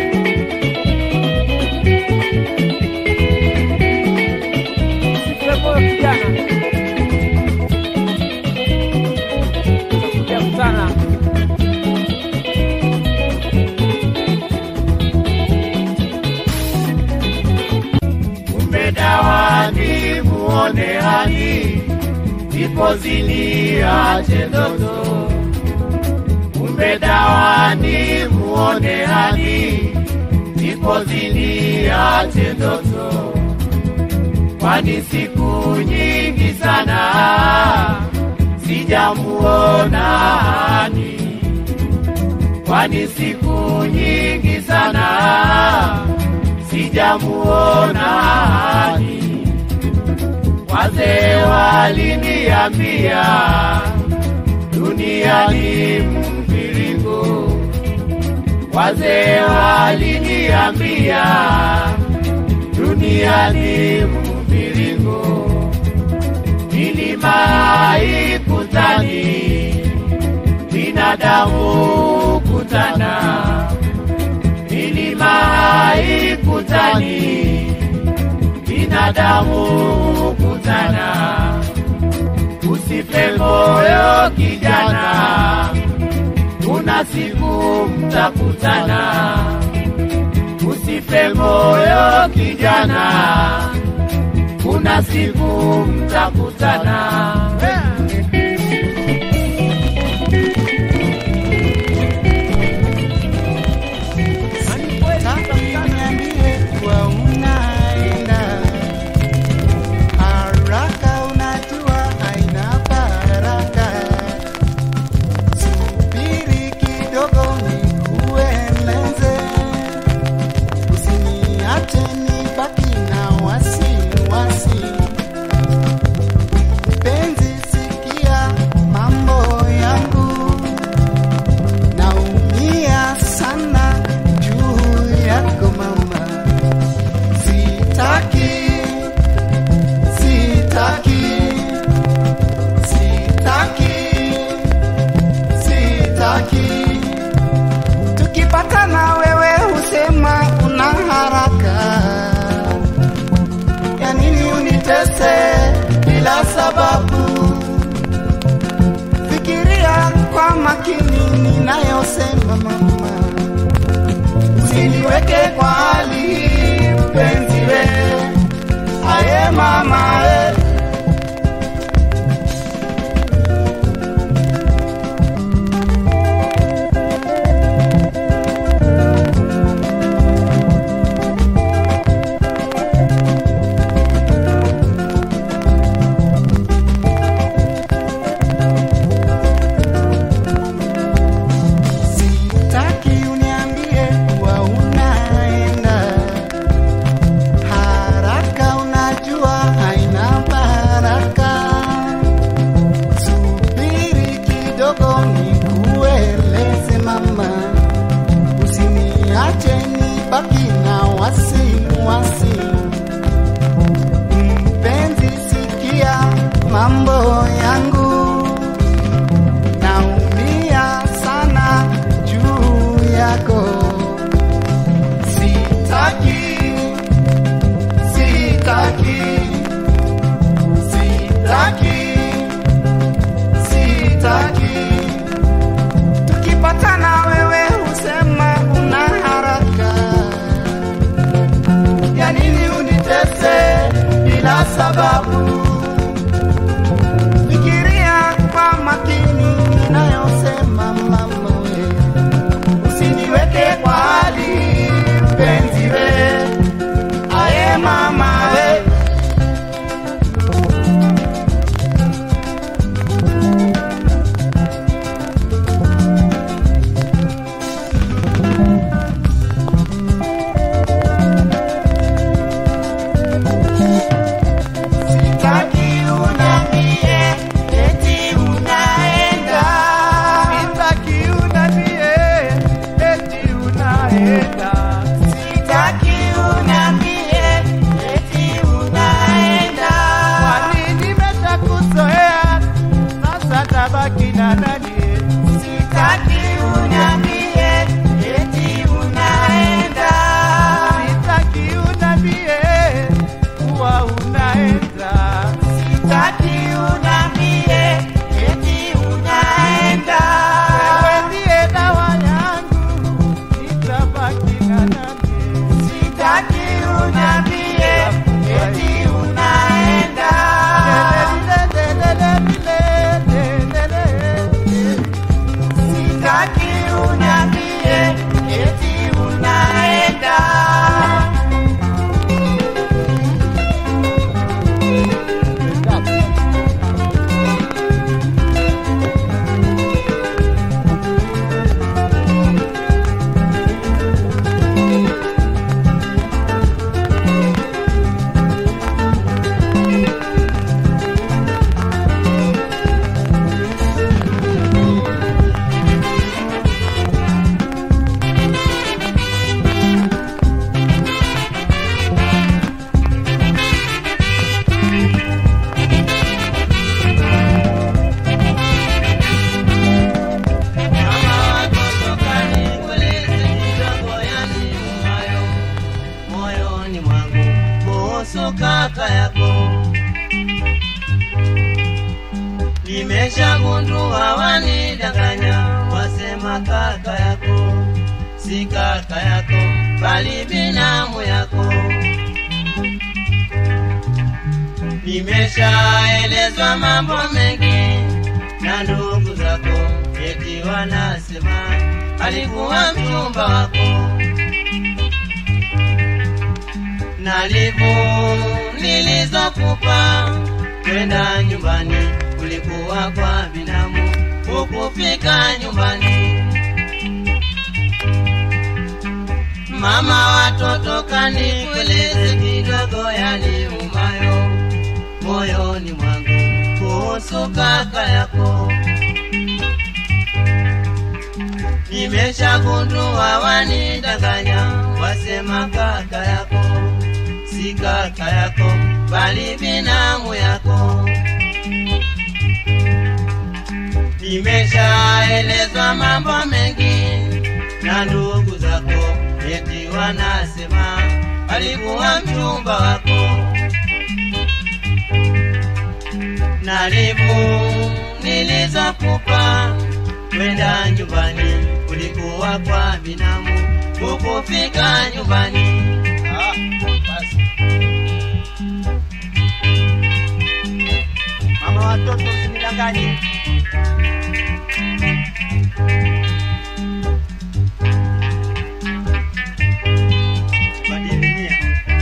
Usife moyo kijana, tutakuja kutana. Kumbe dawa ni muone hani, ipo zini ache ndoto. Kumbe dawa ni muone hani, ipo zini ache ndoto. Kwani siku nyingi sana sijamuona hani, kwani siku nyingi sana sijamuona hani. Wazee waliniambia dunia ni mviringo, wazee waliniambia dunia ni mviringo. Milima haikutani, binadamu kutana milima haikutani, binadamu kutana. Usife moyo kijana, kuna siku mtakutana. Usife moyo kijana, kuna siku mtakutana. Niambie kuwa unaenda haraka, unajua haina baraka. Subiri kidogo nikueleze, usiniache nibaki na wasiwasi. Mpenzi, sikia mambo yangu, naumia sana juu yako mama, sitaki, sitaki, sitaki, sitaki. Tukipatana wewe husema una haraka, ya nini unitese bila sababu? Fikiria kwa makini ninayosema mama usiniweke kwa hali hii mpenzi we aye mama we Sitaki uniambie kuwa unaenda haraka, unajua haina baraka. Subiri kidogo nikueleze mama, usiniache nibaki na wasiwasi. Mpenzi, sikia mambo yangu naumia sana juu yako. Sitaki, sitaki, sitaki, sitaki. Tukipatana wewe husema una haraka, ya nini unitese bila sababu? Fikiria uniambie eti unaenda moyoni mwangu kuhusu kaka yako. Nimeshagundua wanidanganya, wasema kaka yako si kaka yako, bali binamu yako. Nimeshaelezwa mambo mengi na ndugu zako, eti wanasema alikuwa mchumba wako nalivu nilizokupa kwenda nyumbani, ulikuwa kwa binamu, hukufika nyumbani. Mama watoto kanikueleze kidogo yaliumayo moyoni mwangu kuhusu kaka yako. Nimeshagundua wanidanganya, wasema kaka yako si kaka yako, bali binamu yako. Nimeshaelezwa mambo mengi na ndugu zako, eti wanasema alikuwa mchumba wako. Nalivu nilizokupa kwenda nyumbani, ulikuwa kwa binamu, hukufika nyumbani. Ah, basi. mama watoto usinidanganye Badili nia.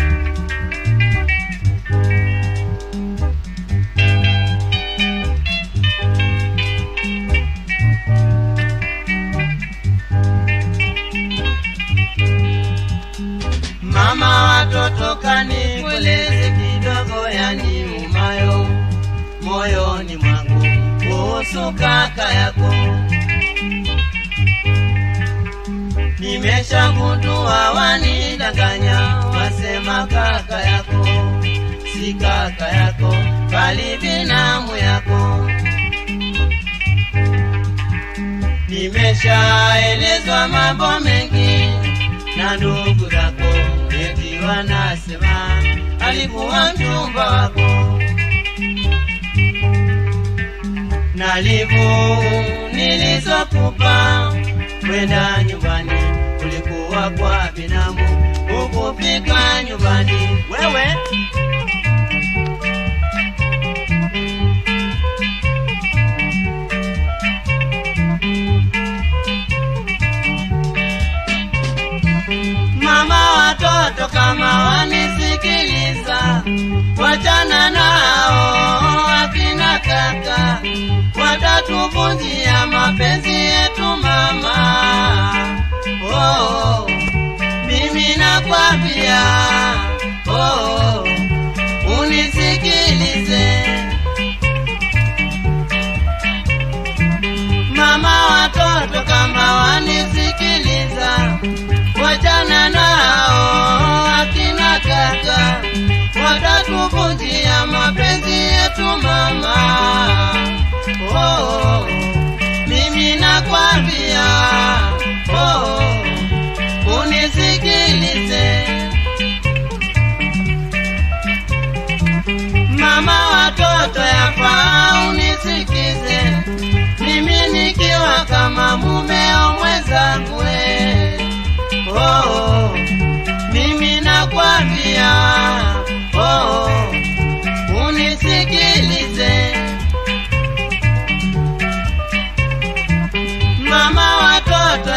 Mama watoto kanikueleze kidogo yaniumayo moyoni mwangu kuhusu kaka yako. Nimeshagundua wanidanganya, wasema kaka yako si kaka yako, bali binamu yako. Nimeshaelezwa mambo mengi na ndugu zako, eti wanasema alikuwa mchumba wako. Nalivu nilizokupa kwenda nyumbani, ulikuwa kwa binamu, hukufika nyumbani. Wewe mama watoto kama wanisikiliza, wachana nao akina kaka, watatuvunjia mapenzi yetu mama. Oh, mimi nakwambia, oh, unisikilize mama watoto kama wanisikiliza, wachana nao akina kaka, watatuvunjia mapenzi yetu mama. Oh, mimi nakwambia, oh, unisikilize mama watoto, yafaa unisikize mimi nikiwa kama mumeo mwenzangu we. oh, mimi nakwambia oh, unisikilize mama watoto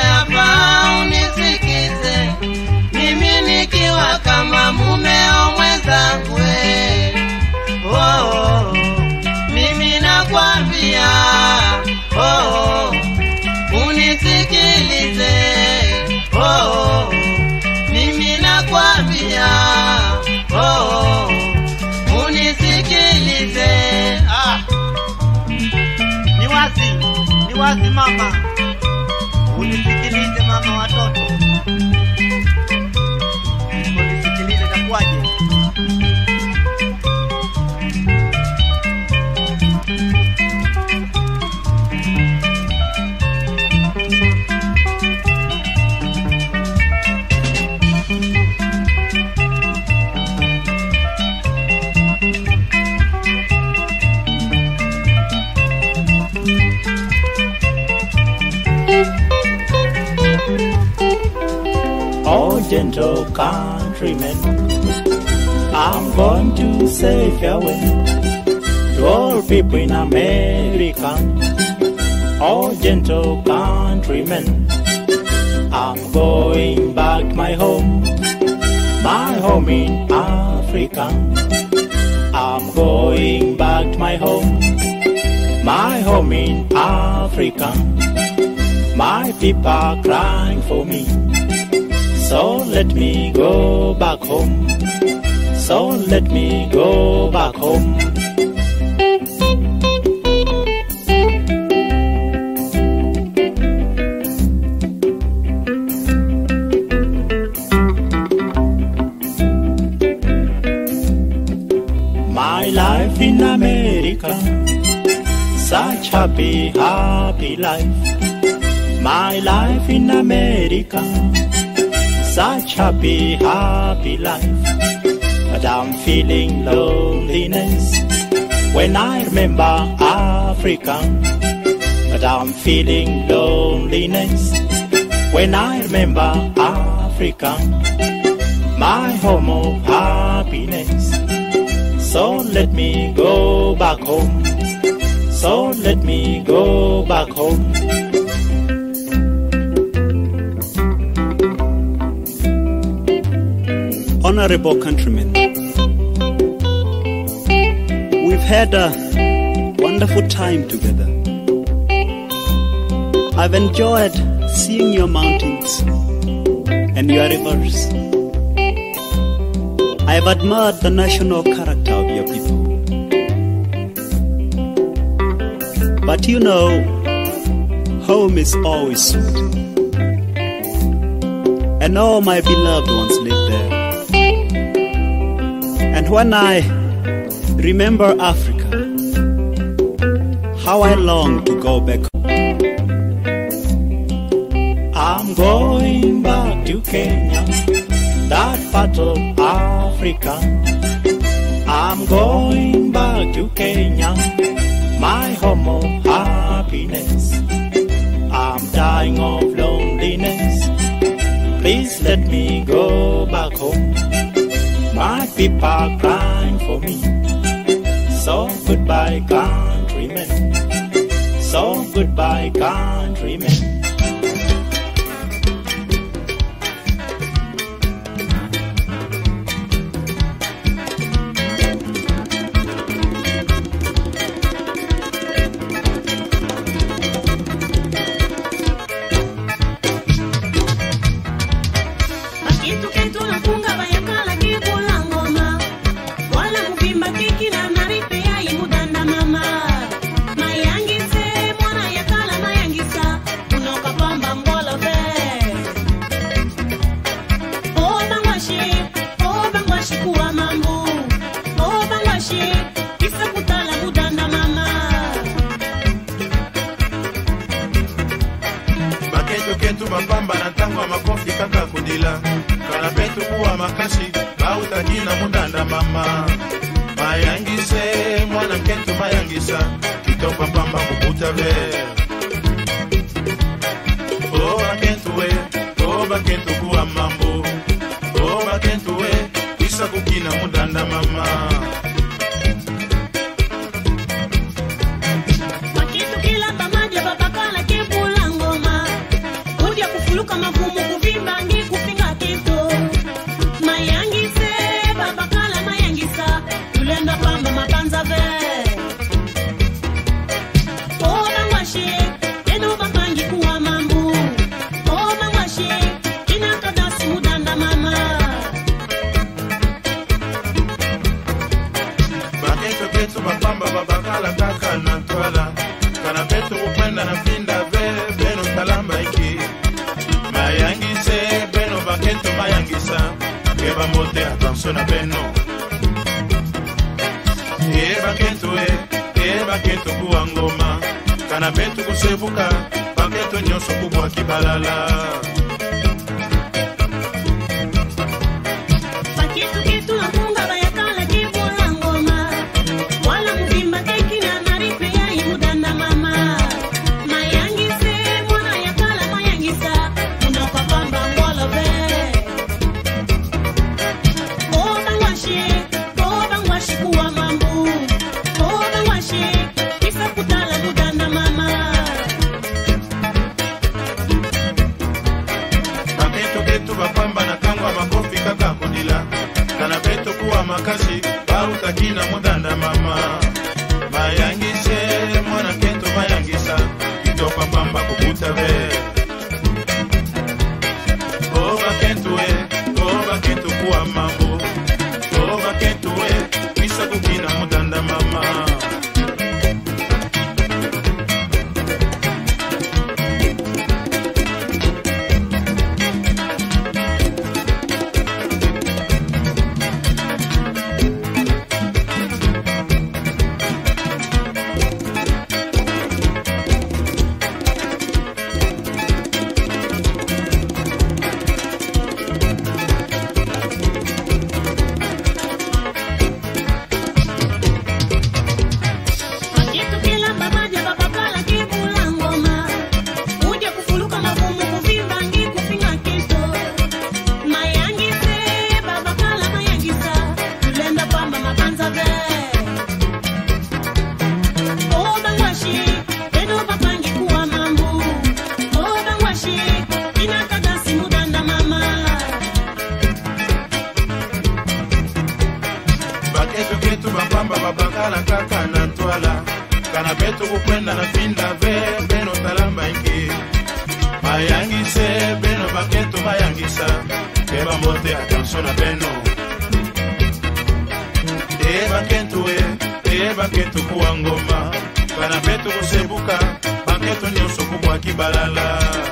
unisikilize oh, mimi nakwambia oh, unisikilize ah. Ni wazi, ni wazi mama, unisikilize mama watoto, unisikilize itakuwaje? Oh, gentle countrymen, I'm going to say farewell to all people in America. Oh, gentle countrymen, I'm going back my home, my home in Africa. I'm going back to my home, my home in Africa. My people are crying for me. So let me go back home. So let me go back home. My life in America, such happy, happy life. My life in America such happy, happy life. But I'm feeling loneliness when I remember Africa. But I'm feeling loneliness when I remember Africa, my home of happiness. So let me go back home. So let me go back home. Honorable countrymen, we've had a wonderful time together. I've enjoyed seeing your mountains and your rivers. I've admired the national character of your people. But you know, home is always sweet. And all my beloved ones live there. And when I remember Africa, how I long to go back I'm going back to Kenya, that part of Africa. I'm going back to Kenya, my home of happiness. I'm dying of loneliness. Please let me go back home. My people are crying for me. So goodbye, countrymen. So goodbye, countrymen. Bakitu ketu nafunga bayakala kibula ngoma wala muvimba kiki na maripe ya imudanda mama mayangise mwana yakala mayangisa unoka pamba mbola ve o bangwashi o bangwashi kuwa mambu o bangwashi kisa kutala mudanda mama baketo ketu bapamba na ntango ya makofi kaka kodila kala petu kuwa makasi bautaki na mundanda mama mayangise mwana nketu mayangisa kitoko pamba kobuta ve o bakentu we o bakentu kuwa mambo o bakentu we kwisa kukina mundanda mama Makitu kila pamoja babakala kibula ngoma Kudia kufuluka mavumu kuvimba ngi kupinga kitu Mayangise babakala mayangisa Tulenda pamba mapanza ve Oba ngwashi Eno bapangi kuwa mambu keba mbote attention na beno yeba keto e yeba keto kuwa ngoma kana betu kusebuka paketo nyonso kubwa kibalala Pakitu kitu la kunga bayakala kibula ngoma wala muvimba keki na maripe ya imudanda mama mayangise mwana yakala mayangisa unapapamba ngolove obangwashe obangwashe kuwa mambu obangwashe kisa kutala mudanda mama baketo ketu bapamba na ntango ya makofi kaka kodila kana beto kuwa makasi bautaki na mudanda mama mayangise mwana keto mayangisa kitoko pamba kokuta be o baketu e o baketu kuwa mambo o baketu e misakuki na mudanda mama Pakitu kila babaja babakala kibula ngoma uje kufuluka mavumu kuvimba ngi kupinga kito mayangise babakala mayangisa kulenda pamba mabanza ve obangwashi beno bapangi kuwa mambu obangwashi inakagasi mudanda mama baketu ketu bapamba babakala kaka na ntwala kana betu kukwenda na pinda ve beno talamba ingi mayangise beno baketu mayangisa keba mbote attention na beno e baketu e e baketu kuwa ngoma kana betu kusebuka baketu nyonso kubwa kibalala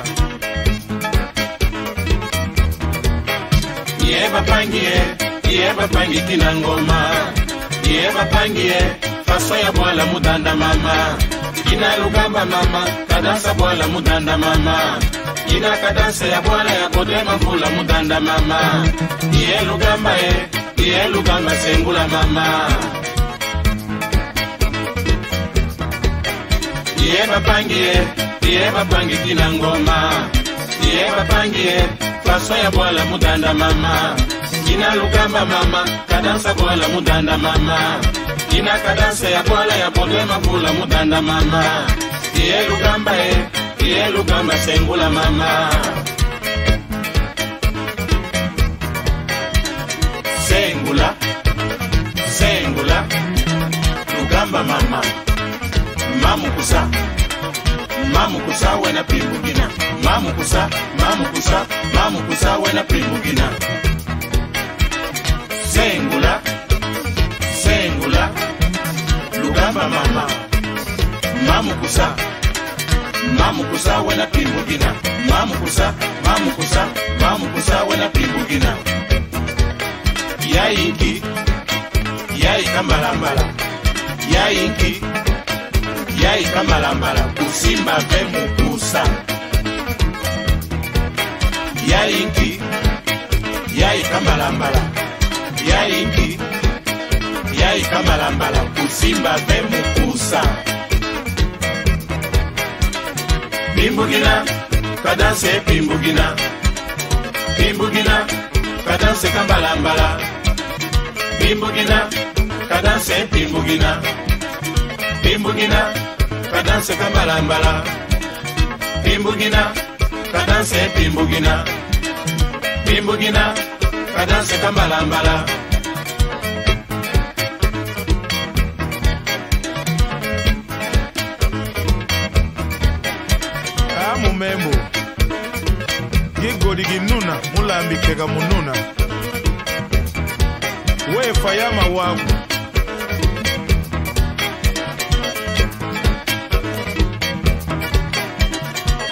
ye bapangie ye bapangi tina ngoma ye bapangie faso ya bwala mudanda mama ina lugamba mama kadansa bwala mudanda mama ina kadansa ya bwala ya kodema mvula mudanda mama ye lugamba ye ye lugamba sengula mama ye bapangie ye bapangi tina ngoma ye bapangie faso ya bwala mudanda mama ina lugamba mama kadansa bwala mudanda mama ina kadansa ya bwala ya bodema mvula mudanda mama ye lugamba ye ye lugamba sengula mama sengula sengula lugamba mama mamukusa mamukusa wena pimbugina mamukusa mamukusa mamukusa wena pimbugina sengula sengula lugamba mama mamukusa mamukusa wena pimbugina mamukusa mamukusa mamukusa wena pimbugina yayinki yayika mbalambala yayinki yayika mbalambala kusimba ve mukusa yayinki yayika mbalambala yayinki yayika mbalambala kusimba ve mukusa pimbugina kadanse pimbugina pimbugina kadanse kambalambala pimbugina kadanse pimbugina pimbugina kadanse kambalambala pimbugina kadanse pimbugina pimbugina kadanse kambalambala amumembo gigoli ginuna mulambikeka mununa wefa ya mawaku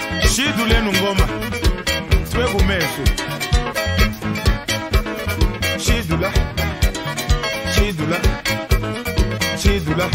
shidu lenu ngoma twegumeso Chidula, Chidula, Chidula.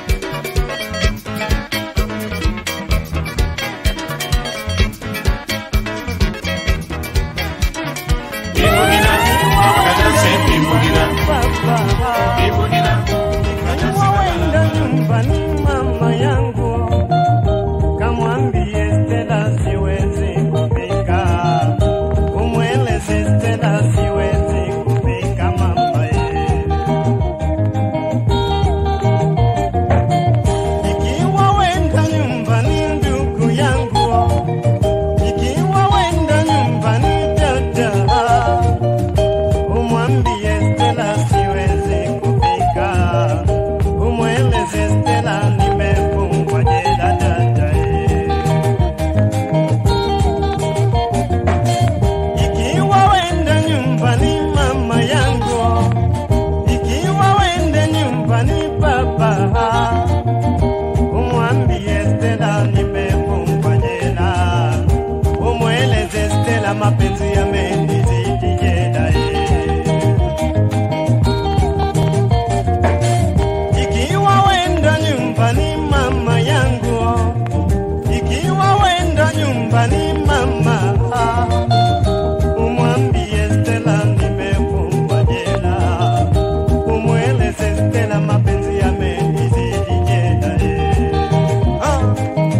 Wenda nyumbani mama yangu, kamwambie Stella siwezi kupika, umweleze Stella siwezi kupika mama ye. Ikiwa wenda nyumbani ndugu yangu, ikiwa wenda nyumbani dada, umwambie Stella siwezi kupika umweleze Stella nimefungwa jela dadae. Ikiwa wenda nyumbani mama yangu, ikiwa wende nyumbani baba, umwambie Stella nimefungwa jela, umweleze Stella mapenzi yamenizidi jela Ikiwa wenda nyumbani mama yangu, ikiwa wenda nyumbani mama, umwambie Stella nimefungwa jela, umweleze Stella mapenzi yamenizidi jela. Ah.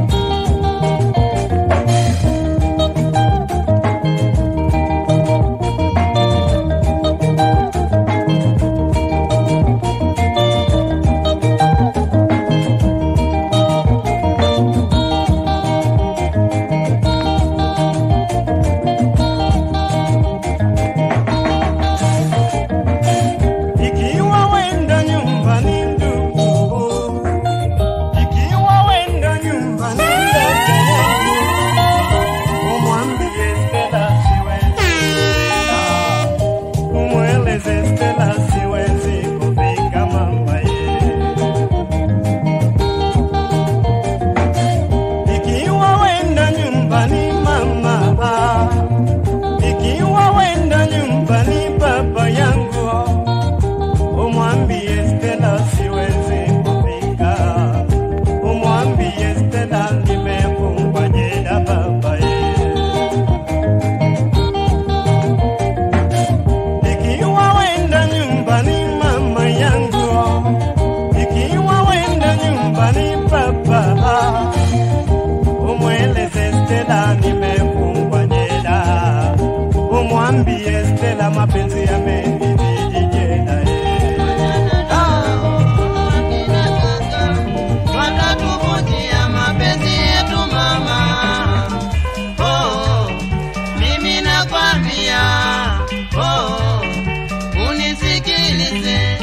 Ikiwa wenda nyumbani ndugu, ikiwa wenda nyumbani dada yangu, umwambie Stella siwezi kupika, umweleze Stella siwezi kupika mama ye. Ikiwa wenda nyumbani mama, ikiwa wenda nyumbani baba yangu umwambie Stella siwezi kupika, umwambie Stella nimefungwa jela baba ye. Ikiwa wenda nyumbani mama yangu, ikiwa wenda nyumbani baba, umweleze Stella nimefungwa jela, umwambie Stella mapenzi yamenizidi jela ye. watatuvunjia mapenzi yetu mama. Oh, mimi nakwambia, oh, unisikilize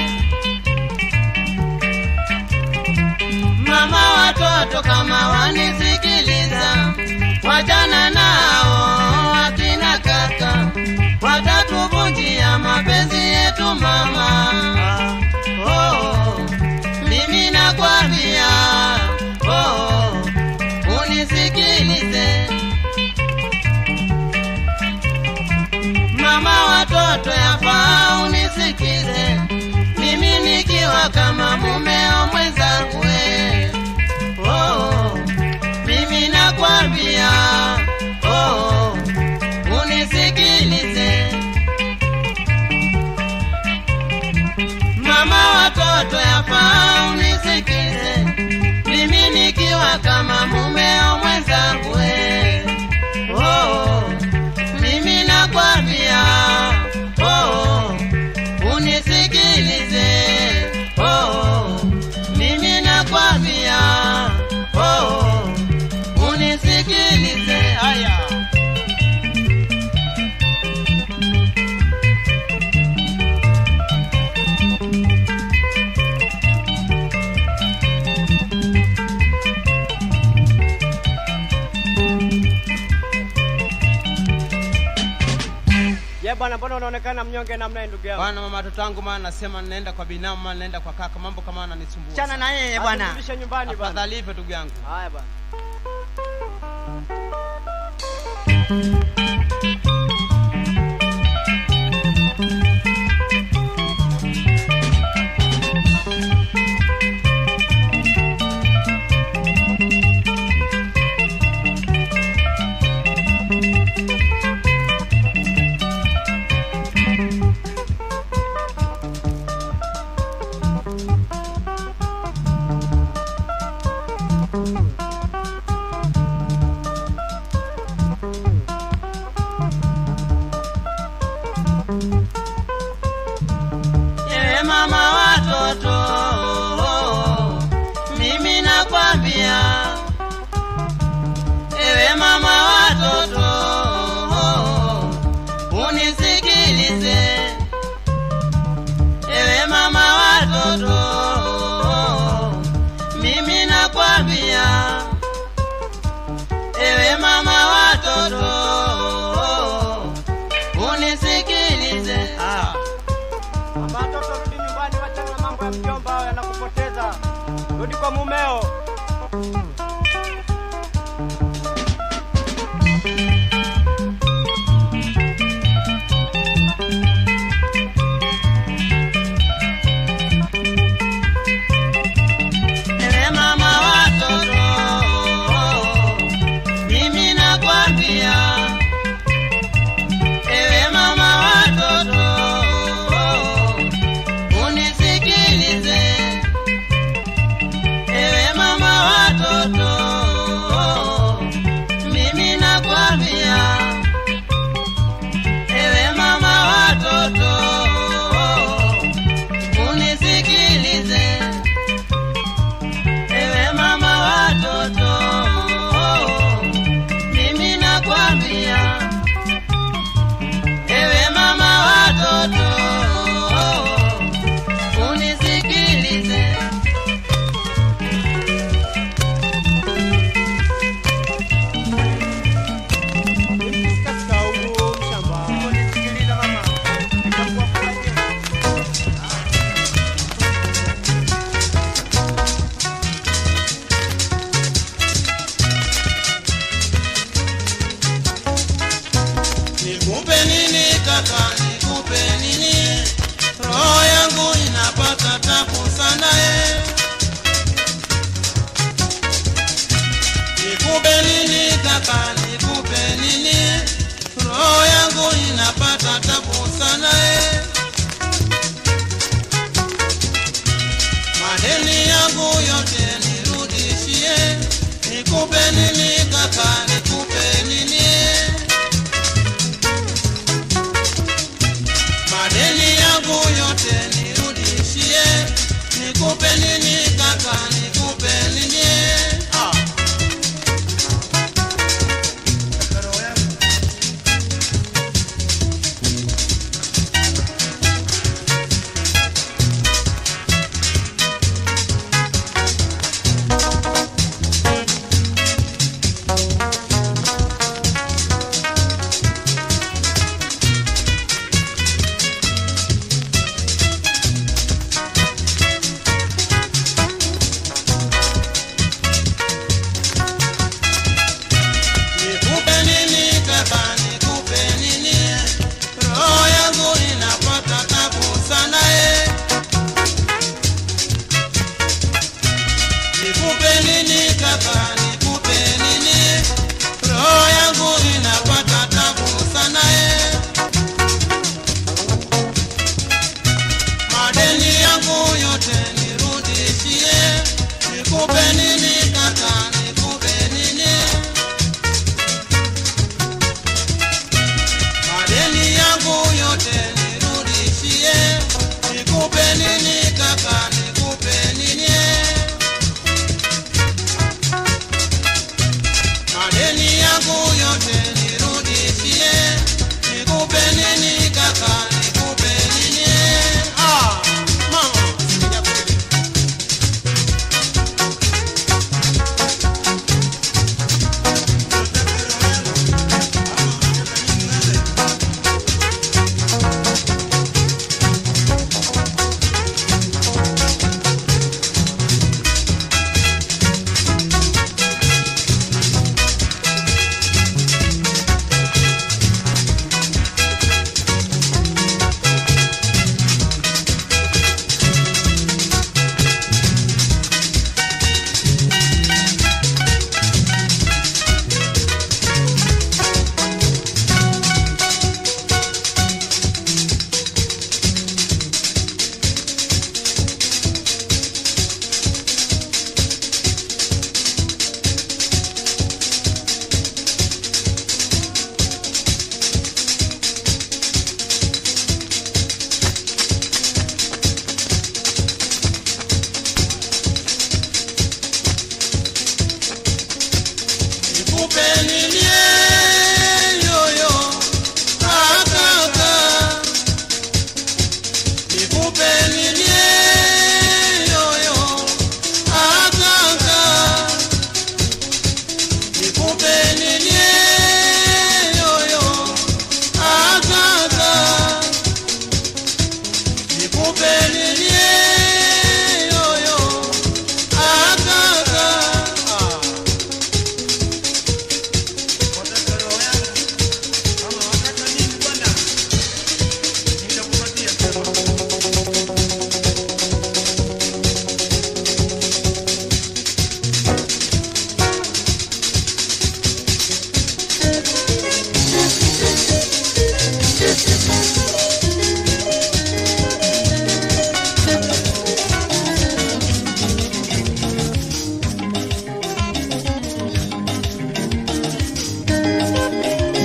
mama, watoto kama wanisikiliza, wachana nao akina kaka, watatuvunjia mapenzi yetu mama. Oh, mimi nakwambia, oh, unisikilize mama, watoto yafaa unisikize, mimi nikiwa kama mumeo mwenzangu we. oh, mimi nakwambia, oh, unisikilize mama, watoto yafaa unisikize, mimi nikiwa kama mumeo mwenzangu we. oh, mimi nakwambia, oh, unisikilize, oh, mimi nakwambia, oh, unisikilize, haya Je, bwana, mbona unaonekana mnyonge namna hii ndugu yangu? Bwana mama watoto wangu maana nasema ninaenda kwa binamu maana naenda kwa kaka mambo kama ananisumbua. Chana sana. na yeye bwana. Aturudishe nyumbani bwana. Afadhali hivyo ndugu yangu. Haya bwana. mama watoto, mimi nakwambia, ewe mama watoto, unisikilize, ewe mama watoto, mimi nakwambia, ewe mama watoto, unisikilize. Ah. Watoto rudi nyumbani, wachana na mambo ya mjomba, hayo yanakupoteza. Rudi kwa mumeo. Ewe mama watoto, mimi nakwambia, ewe mama watoto, unisikilize, ewe mama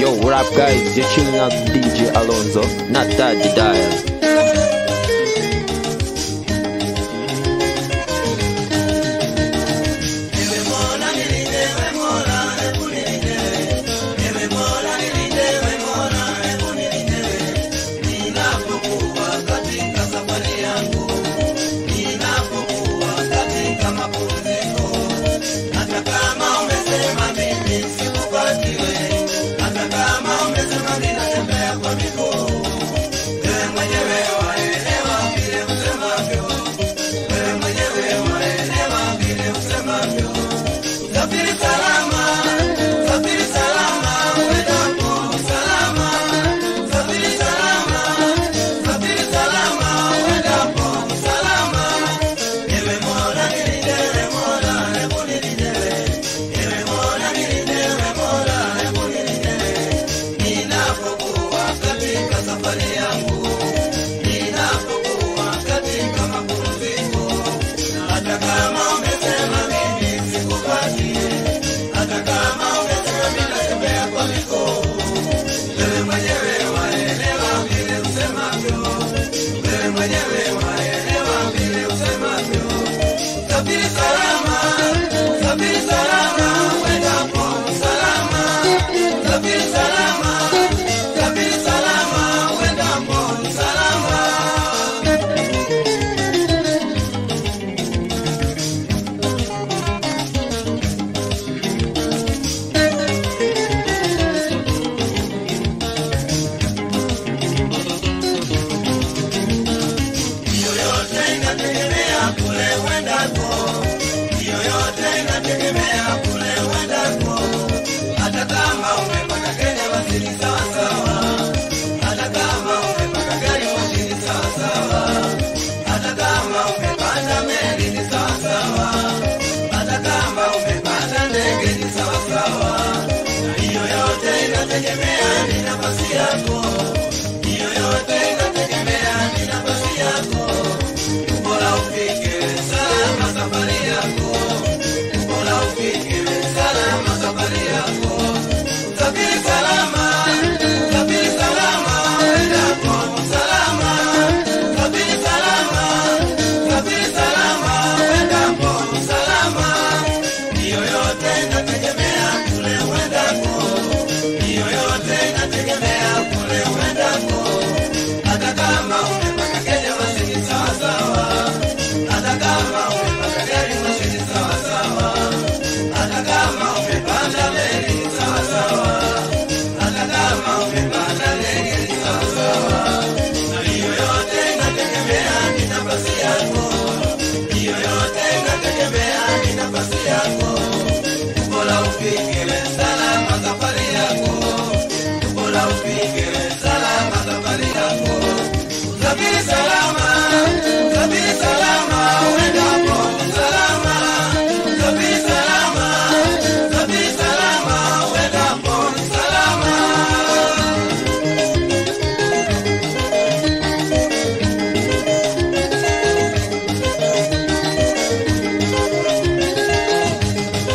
Yo, what up, guys? You're chilling out with DJ Alonso, not Daddy Dial.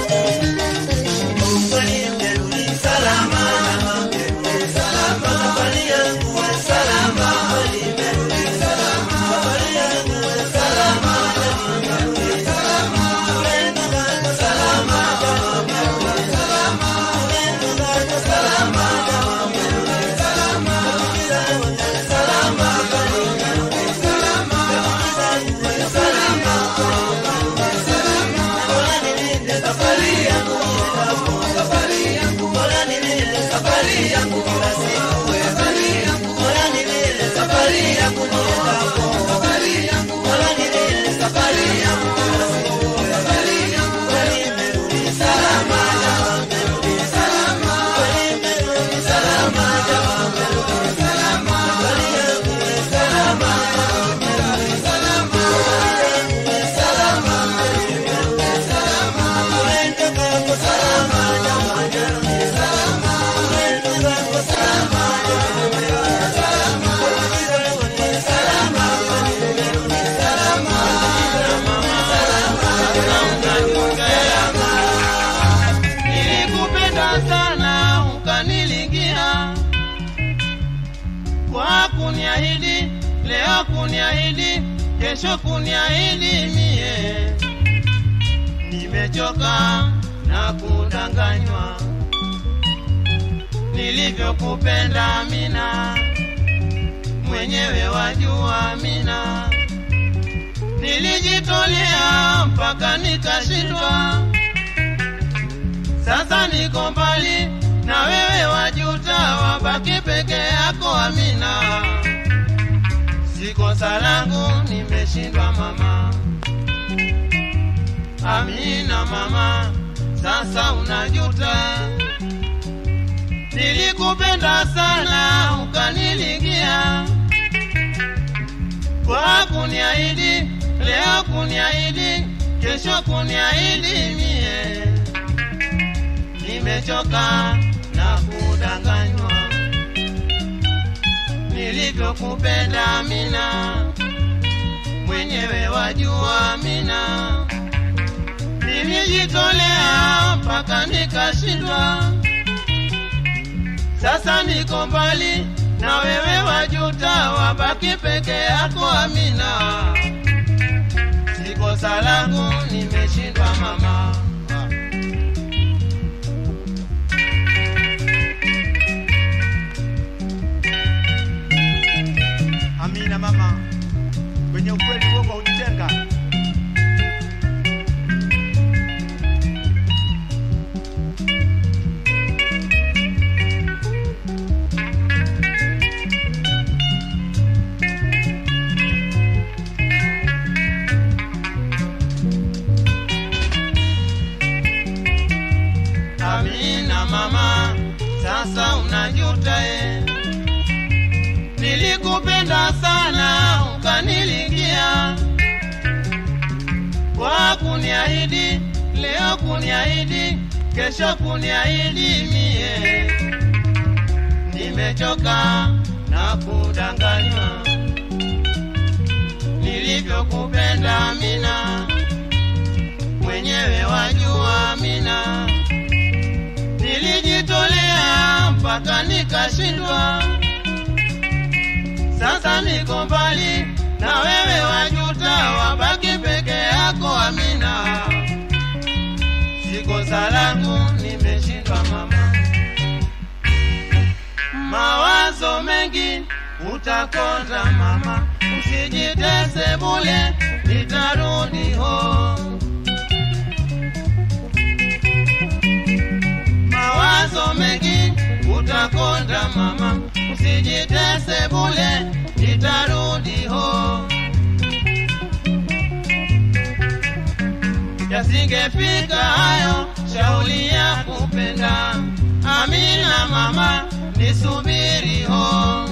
Salama, kuniahidi, leo kuniahidi, kesho kuniahidi mie. Nimechoka na kudanganywa nilivyokupenda mina, mwenyewe wajua mina, nilijitolea mpaka nikashindwa. Sasa niko mbali na wewe, wajuta, wabaki peke yako Amina. Si kosa langu, nimeshindwa mama. Amina mama, sasa unajuta. Nilikupenda sana ukanilingia, kwa kuniahidi, leo kuniahidi, kesho kuniahidi mie. Nimechoka na kudanganywa, nilivyokupenda mina, mwenyewe wajua mina. Nilijitolea mpaka nikashindwa. Sasa niko mbali na wewe, wajuta, wabaki peke yako Amina. Si kosa langu, nimeshindwa mama. Amina mama, kwenye ukweli uongo hunitenga. Amina mama, sasa unajuta e. Nilikupenda sana ukanilingia, kwa kuniahidi, leo kuniahidi, kesho kuniahidi mie. Nimechoka na kudanganywa, nilivyokupenda Amina, mwenyewe wajua Amina nilijitolea mpaka nikashindwa. Sasa niko mbali na wewe, wajuta, wabaki peke yako Amina. Si kosa langu, nimeshindwa mama. Mawazo mengi utakonda mama, usijitese bule, nitarudi home. mawazo mengi utakonda mama, usijitese bule, nitarudi ho. Yasingefika hayo shauli ya kupenda, Amina mama, nisubiri ho.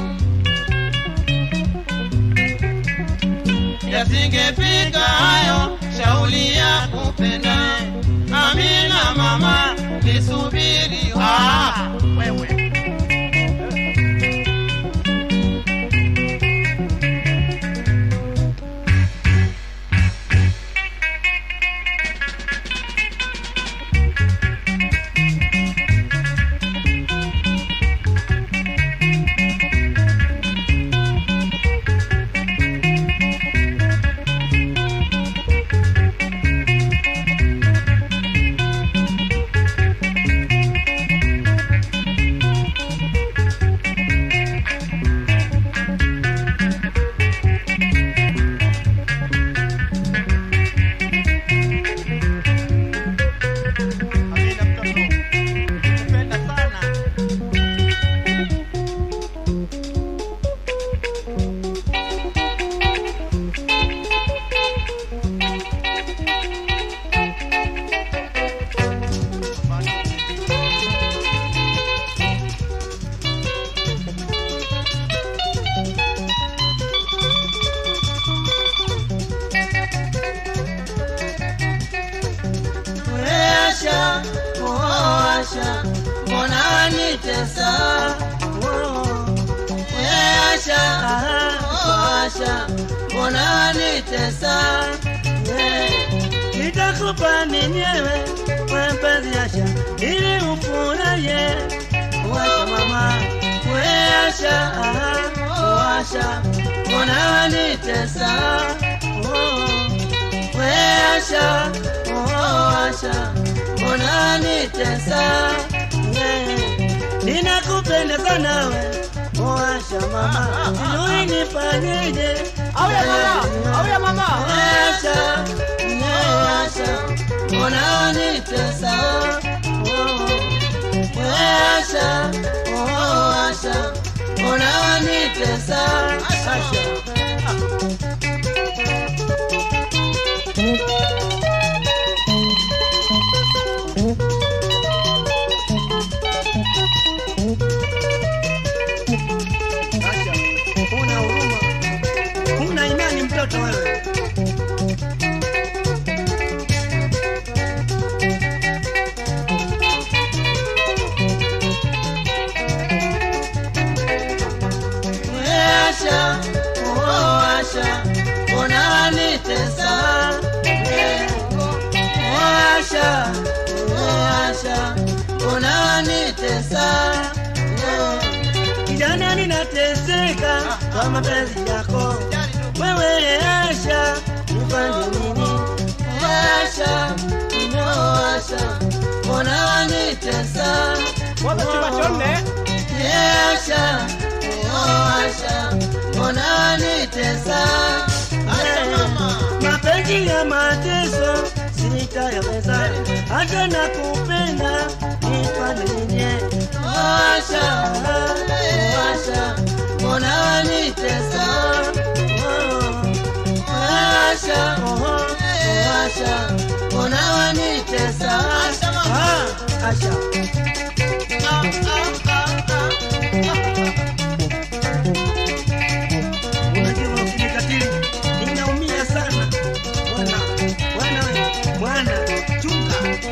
Yasingefika hayo shauli ya kupenda, Amina mama, nisubiri ho. Ah, wewe. Asha, oh Asha, mbona wanitesa? Oh, we Asha, oh Asha, mbona wanitesa? Yeah. Nitakupa ninyewe we mpenzi Asha, ili ufurahie. Washa mama, we Asha, oh Asha, mbona wanitesa? Oh, we Asha, oh Asha, mbona wanitesa? Yeah. Ninakupenda sana we, oh Asha mama, sijui nifanyeje. Auya mama, auya mama. We Asha, yeah Asha, mbona wanitesa? Oh, we Asha, oh Asha, mbona wanitesa? Asha. Asha, huna huruma, huna imani mtoto wewe. Asha, oh Asha, mbona wanitesa? Oh Asha, oh Asha, mbona wanitesa? Kijana ninateseka kwa mapenzi yako wewe Asha, nifanye nini? Asha, oh Asha, mbona wanitesa? Yeah, Asha, oh Asha, mbona wanitesa? Mapenzi ya mateso sitayaweza, hata nakupenda nifanye nini? Oh Asha, oh Asha, mbona wanitesa? Oh, oh Asha, oh, oh Asha, mbona wanitesa? Ah, Asha. Unajua ukinikatili ninaumia sana. Bwana, bwana wewe, bwana, chunga.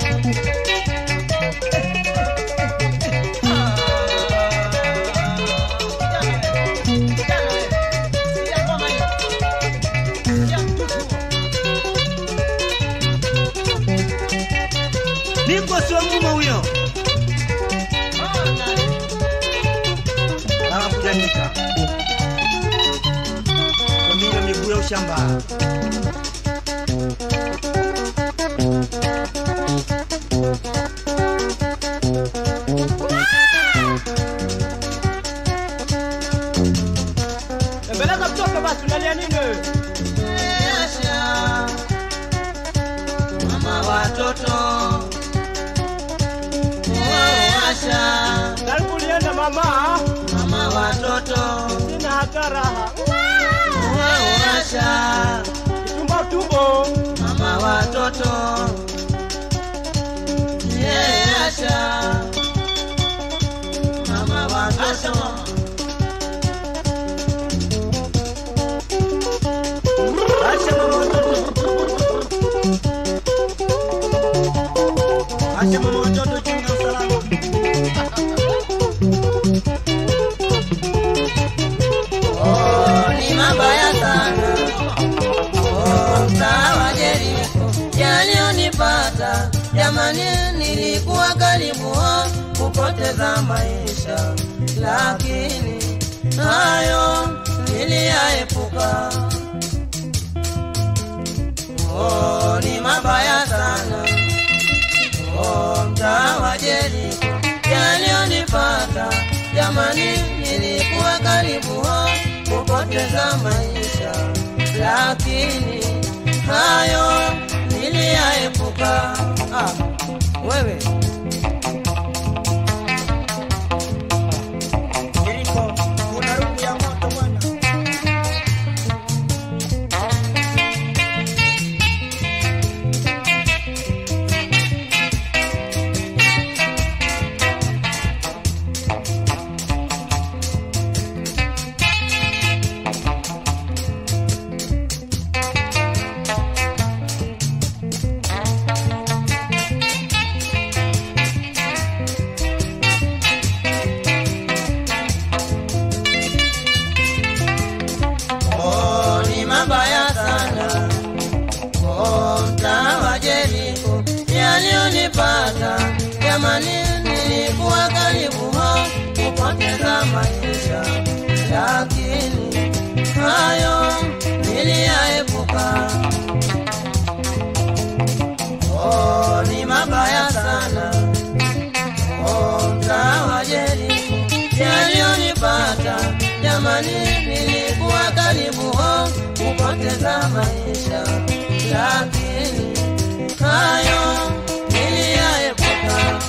Nipo sio mume huyo. Anakujanika. Kwa miguu ya ushamba. Embeleza mtoto basi, unalia nini wewe? Asha, mama watoto. Oh, Asha, Karibu ulienda mama. mama watoto. Sina hata raha. Oh, Asha, Tumbo tumbo. mama watoto. Yeah, Asha, mama watoto. Asha, mama watoto. Asha, mama watoto, chunga usalama. Oh, ni mabaya sana. Oh, mtaa wa Jeriko yaliyonipata, jamani, nilikuwa karibu oh, kupoteza maisha, lakini hayo niliyaepuka. Oh, ni mabaya sana. Oh, mtaa wa Jeriko yaliyonipata, jamani, nilikuwa karibu oh, kupoteza maisha, lakini hayo niliyaepuka. Ah, wewe Jeriko, kuna rungu ya moto bwana. Oh, ni mabaya sana. Oh, mtaa wa Jeriko yaliyonipata, jamani, nilikuwa karibu ho kupoteza maisha, lakini zamani nilikuwa karibu ho kupoteza maisha, lakini hayo niliyaepuka.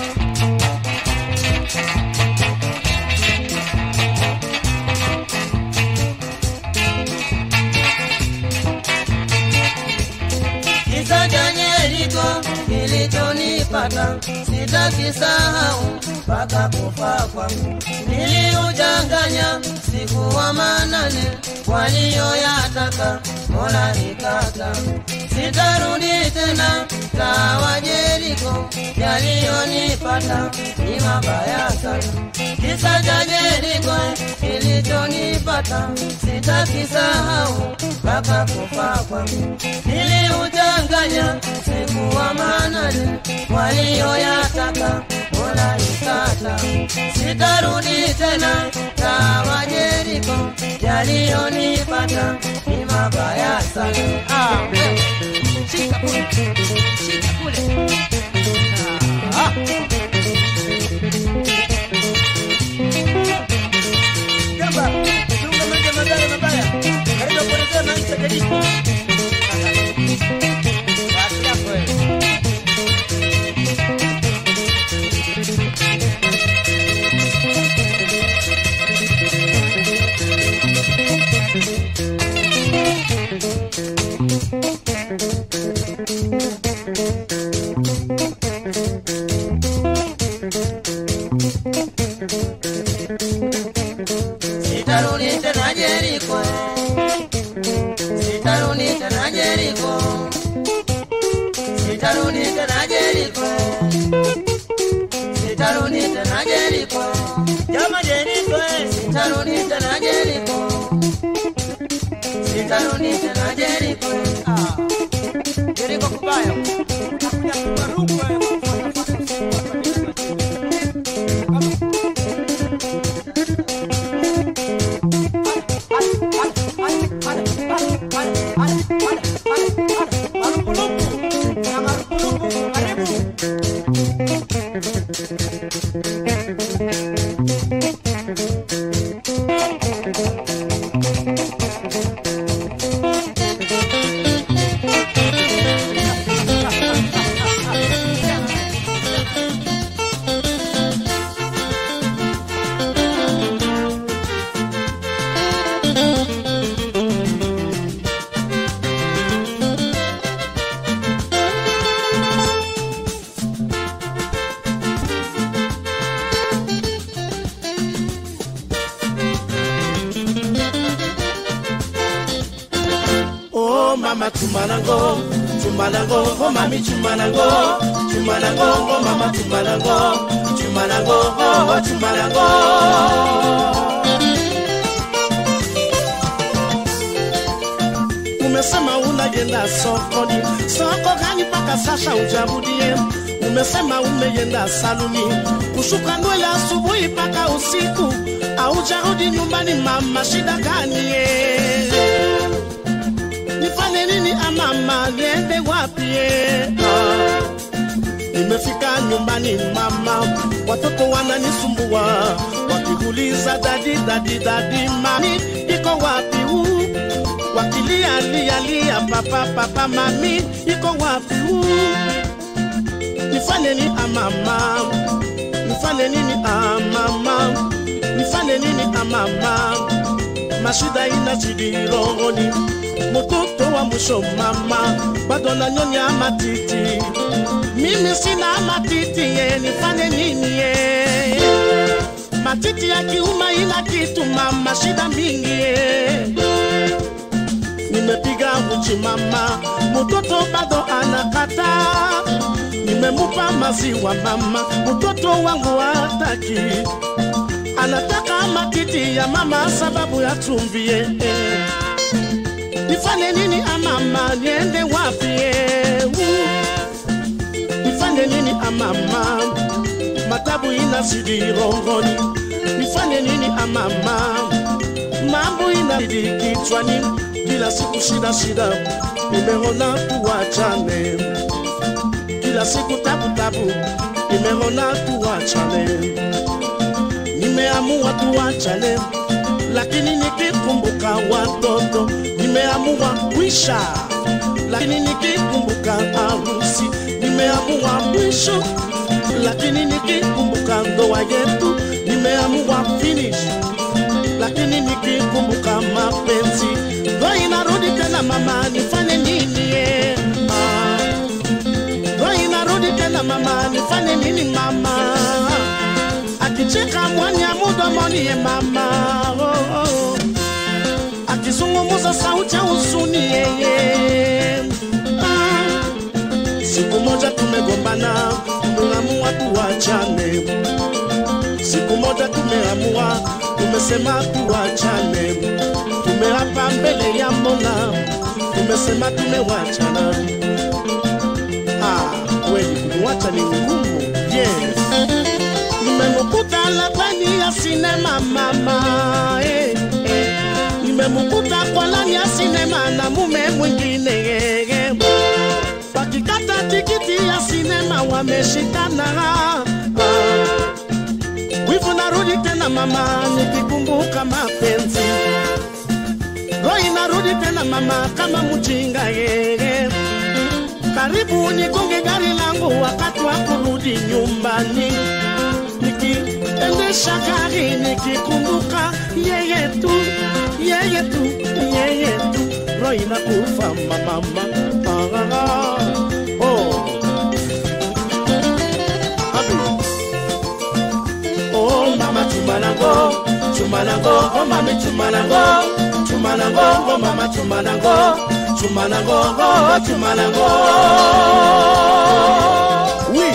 Kisa cha Yeriko kilichonipata sitakisahau mpaka kufa kwangu. Niliujanganya siku wa manane waliyoyataka Mola nikata, sitarudi tena kawa Yeriko, yaliyonipata ni mabaya sana. Kisa cha Yeriko kilichonipata sitakisahau mpaka kufa kwangu. Niliujanganya siku wa manane waliyoyataka Mola nikata, sitarudi tena kawa Yeriko, yaliyonipata ni mabaya sana. Ah, wewe, shika kule, shika kule. Ah, Jamba, chunga maji mabaya mabaya. Karibu kuelezea maisha ya Yeriko. Basi yako wewe. Sitarudi tena Yeriko, sitarudi tena Yeriko, sitarudi tena Yeriko, sitarudi tena Yeriko, jama Yeriko, sitarudi tena Yeriko, sitarudi tena Yeriko. Ah, Yeriko kubaya, utakuja kuruka Oh mama chumanango, chumanango, oh mami chumanango, chumanango, oh mama chumanango, chumanango, oh oh, chumanango. Umesema unayenda sokoni, soko gani mpaka sasa ujabudie? Umesema umeyenda saluni, kushuka nywele asubuhi mpaka usiku, aujarudi nyumbani mama, shida gani eh? nifanye nini amama, niende wapi? eh? Ah, Nimefika nyumbani mama, watoto wananisumbua wakiuliza dadi dadi dadi, mami iko wapi? huu wakilia lia lia, papa papa, mami iko wapi? huu nifanye nini amama, nifanye nini amama, nifanye nini amama, mashida inazidi rohoni mtoto wa mwisho mama, bado nanyonya matiti, mimi sina matiti ye, nifanye nini ye? Matiti ya kiuma ina kitu mama, shida mingi ye. Nimepiga uchi mama, mtoto bado anakata. Nimemupa maziwa mama, mtoto wangu hataki, anataka matiti ya mama sababu ya chumvi ye. Nifanye nini amama, niende wapi? eh, uh. Nifanye nini amama, matabu inazidi rohoni. Nifanye nini amama, mambo inazidi kichwani, kila siku shida shida, nimeona tuwachane, kila siku tabu tabu, nimeona tuwachane, nimeamua tuwachane, lakini nikikumbuka watoto nimeamua kwisha, lakini nikikumbuka harusi nimeamua mwisho, lakini nikikumbuka ndoa yetu nimeamua finish, lakini nikikumbuka mapenzi ndo inarudi tena, mama, nifanye nini? eh, ah. Ndo inarudi tena, mama, nifanye nini mama? Akicheka mwanya mdomoni ye mama, oh, oh. akizungumuza sauti ya huzuni yeye. Ah, siku moja tumegombana, tumeamua tuachane. Siku moja tumeamua, tumesema tuachane. Tumeapa mbele ya Mola, tumesema tumewachana. Ah, kweli kumwacha ni ngumu. Yes. Nimemkuta labani ya sinema mama eh, eh. Nimemkuta kwa lani ya sinema na mume mwingine eh, eh. Wakikata tikiti ya sinema wameshikana ah. Wivu narudi tena mama, nikikumbuka mapenzi roho inarudi tena mama, kama mjinga yeye. Karibu nigonge gari langu wakati wa kurudi nyumbani, nikiendesha gari nikikumbuka yeye tu, yeye tu, yeye tu, roho inakufa mama. Ah, ah, ah. Oh. Abi. Oh mama chumanango, chumanango, oh mami chumanango, chumanango, oh mama chumanango, chumanango, oh chumanango. Oui.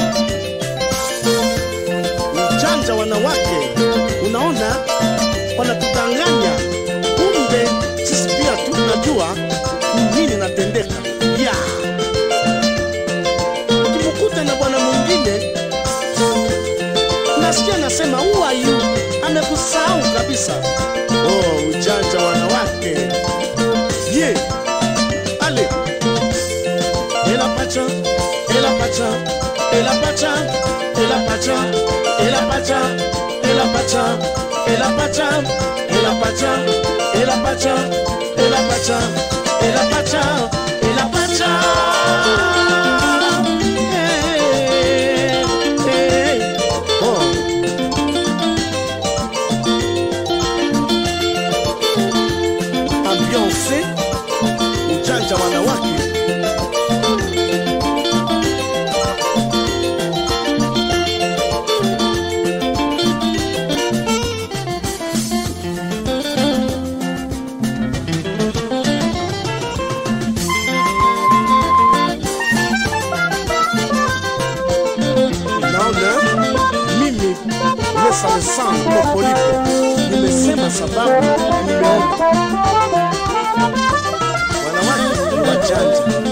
Ujanja wanawake, unaona wanatudanganya, kumbe sisi pia tunajua nini natendeka. Yeah. Ukimkuta na bwana mwingine nasikia nasema who are you? Amekusahau kabisa. Oh, ujanja wanawake. Ye. Yeah. Ale. Ela pacha, ela pacha, ela pacha, ela pacha, ela pacha, ela pacha, ela pacha, ela pacha, ela pacha, ela pacha, ela pacha, ela pacha. Eh, eh. Oh. ambiance ujanja wanawake naona mimi lesa lesangu mopolipo nimesema sababu nimeona wanawake ni wajanja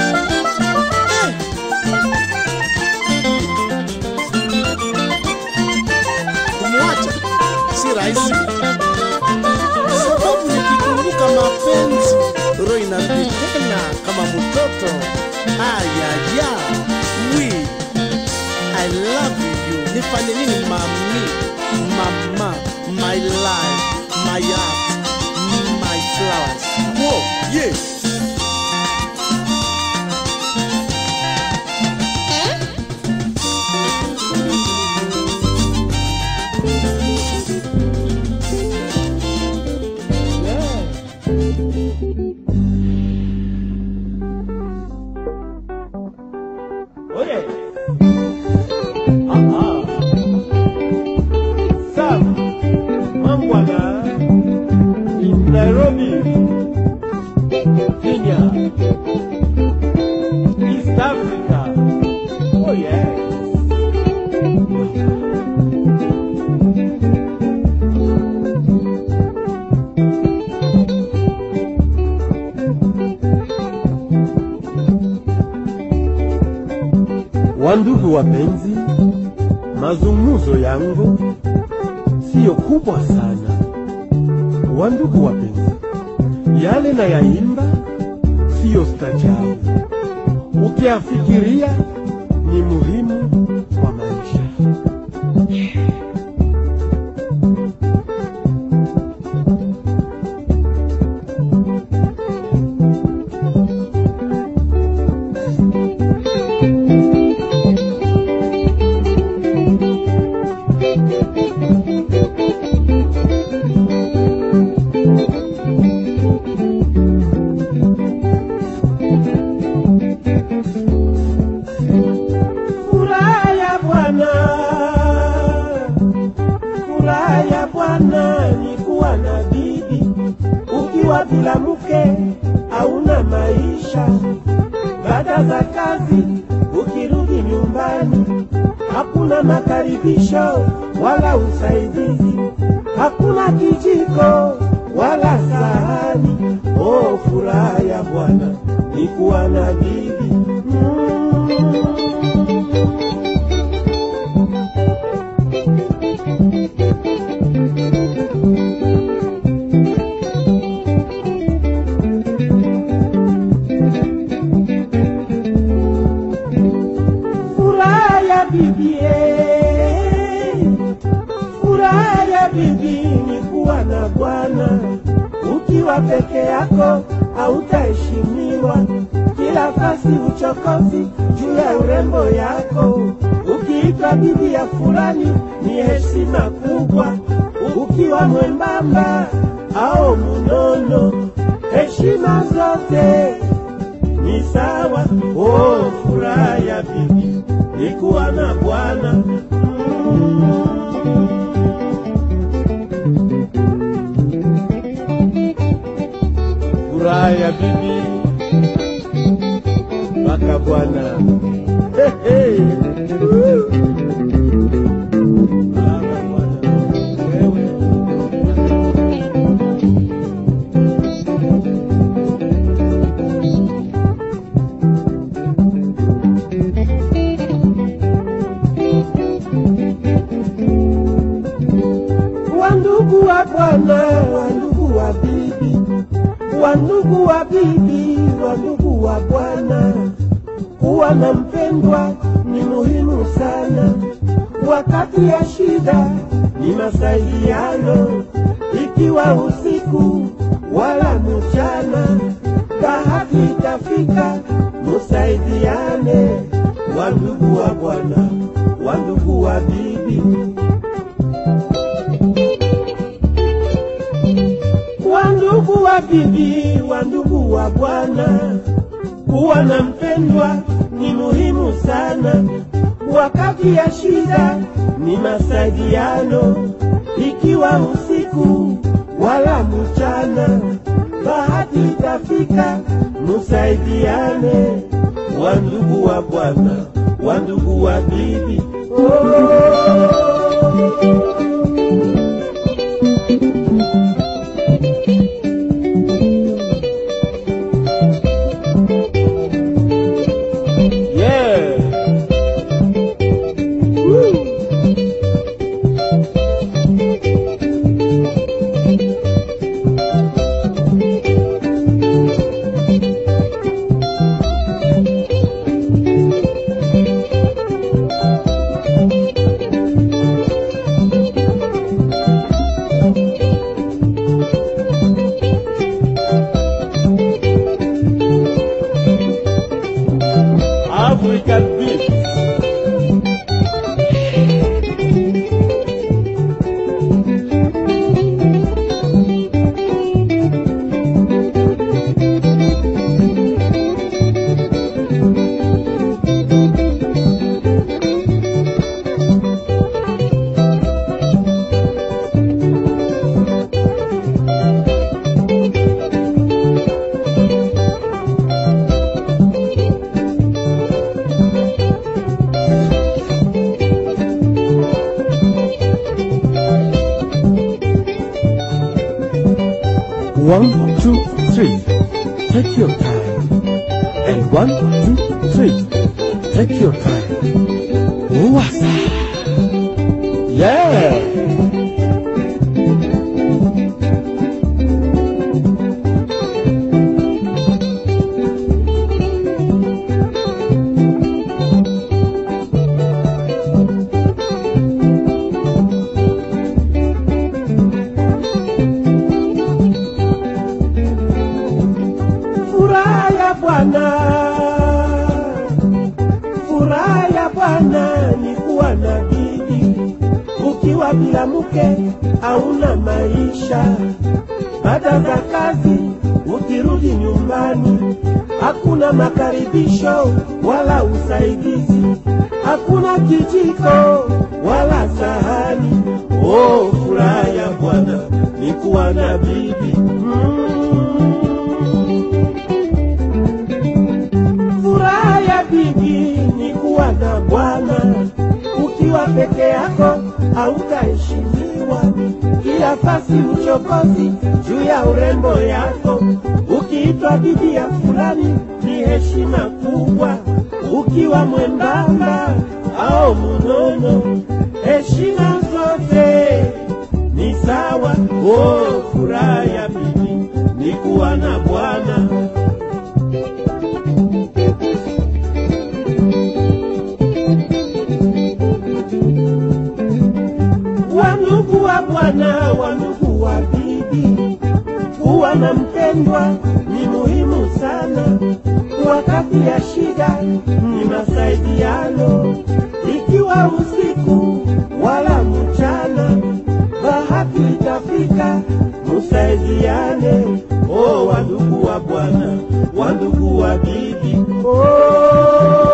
kumwacha si rahisi sababu nikikumbuka mapenzi roho inarudi tena kama mtoto ayaya wi i love you nifanye nini mami mama my life my heart my flowers Whoa, yeah. Oye. Aha. Sam, Mambwana, in Nairobi, Kenya, East Africa. Oh yes. Wandugu wapenzi, mazungumzo yangu siyo kubwa sana. Wandugu wapenzi, yale na yaimba siyo stajabu, ukiafikiria ni muhimu kwa maisha. kuwa na bibi. Ukiwa bila mke hauna maisha. Baada za kazi ukirudi nyumbani, hakuna makaribisho wala usaidizi, hakuna kijiko wala sahani. Oh, furaha ya Bwana ni kuwa na bibi. Furaha ya bibi, eh, furaha ya bibi ni kuwa na Bwana. Ukiwa peke yako hautaheshimiwa, kila fasi uchokozi juu ya urembo yako. Ukiitwa bibi ya fulani ni heshima kubwa, ukiwa mwembamba au munono, heshima zote ni sawa. Oh, furaha ya bibi ni kuwa na Bwana. Furaha ya bibi mpaka Bwana. Hey, hey. Woo. Baba, Bwana, wewe. wandugu wa bwana, wandugu wa bibi, wandugu wa bibi, wandugu wa bwana, kuwa na mpendwa ni muhimu sana. Wakati ya shida ni masaidiano, ikiwa usiku wala mchana, bahati itafika, musaidiane, wandugu wa bwana, wandugu wa bibi. wandugu wa bibi, wandugu wa bwana, kuwa na mpendwa ni muhimu sana. Wakati ya shida ni masaidiano, ikiwa usiku wala mchana, bahati itafika, musaidiane, wandugu wa bwana, wandugu wa bibi. Oh. Yeah. Woo. African beef. One, two, three. Take your time. And one, two, three. Take your time. Wasa. Yeah. Furaha ya Bwana, furaha ya Bwana ni kuwa na bibi. Ukiwa bila mke hauna maisha. Baada za kazi ukirudi nyumbani, hakuna makaribisho wala usaidizi, hakuna kijiko wala sahani. Oh, furaha ya Bwana ni kuwa na bibi mm. Furaha ya bibi ni kuwa na bwana. Ukiwa peke yako hautaheshimiwa, kila fasi uchokozi juu ya urembo yako. Ukiitwa bibi ya fulani ni heshima kubwa. Ukiwa mwembamba au mnono, heshima zote ni sawa. Oh, furaha ya bibi ni kuwa na bwana. Wandugu wa bwana, wandugu wa bibi, kuwa na mpendwa ni muhimu sana. Wakati ya shida ni masaidiano, ikiwa usiku wala mchana, bahati itafika, musaidiane. Oh, wandugu wa bwana, wandugu wa bibi, oh.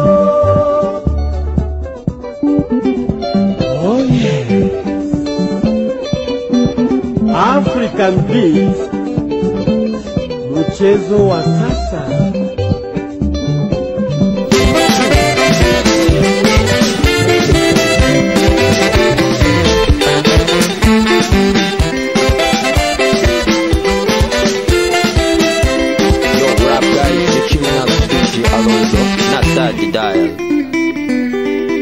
Oh yeah. African Beats, mchezo wa sasa. Yo, what up, guys? You're chilling out with DJ Alonso, not Daddy Dial.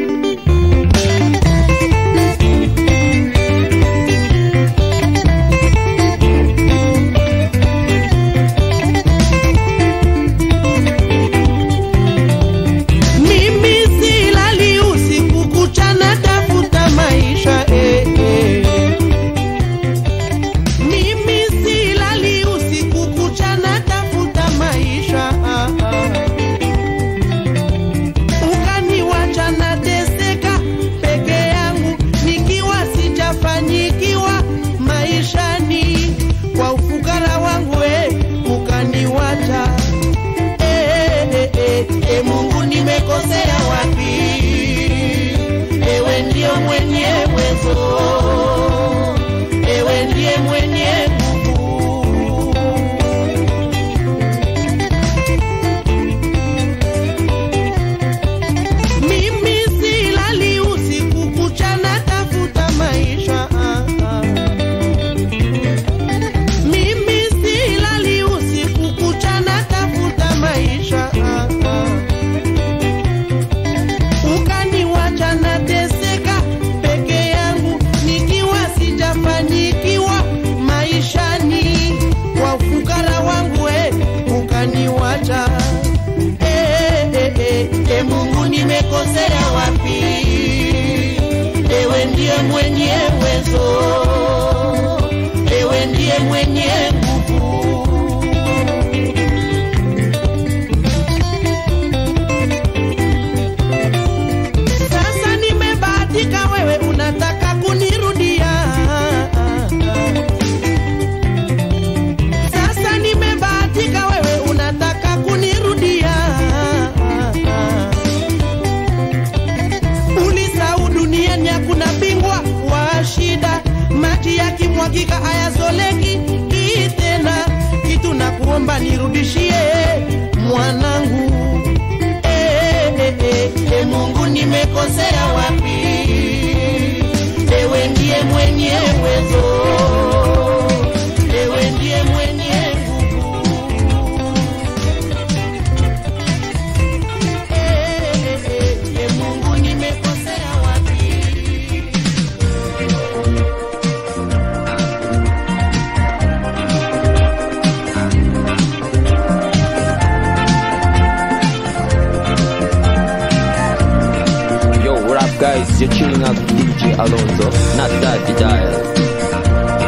Mimi silali usiku kucha natafuta maisha eh, eh. Mimi silali usiku kucha natafuta maisha ah, ah. Ukaniwacha nateseka peke yangu nikiwa sijafanyikiwa maishani kwa ufukara wangu eh, ukaniwacha eh, eh, eh, eh, Mungu nimekosea wapi? Ewe ndio mwenye uwezo, ewe ndiye mwenye nguvu. Mimi silali usiku kucha natafuta maisha ah, ah. Mimi silali usiku kucha natafuta maisha ah, ah. Ukaniwacha nateseka peke yangu nikiwa sijafanikiwa maishani kwa ufukara wangu eh, ukaniwacha eh, eh, eh, eh, Mungu nimekosea wapi? Ewe ndiye mwenye uwezo, ewe ndiye mwenye nguvu. Sasa nimebahatika, wewe unataka kunirudia. Sasa nimebahatika, wewe unataka kunirudia. Ulisahau duniani hakuna bingwa wa shida, maji yakimwagika hayazoleki hii tena. Kitu na kuomba nirudishie mwanangu eh, eh, eh, eh, Mungu nimekosea wapi? Ewe ndiye mwenye uwezo, ewe ndiye mwenye nguvu. Eh, eh, eh, eh, Mungu nimekosea wapi? Yo, what up, guys? You're chilling out with DJ Alonso, not Daddy Dial.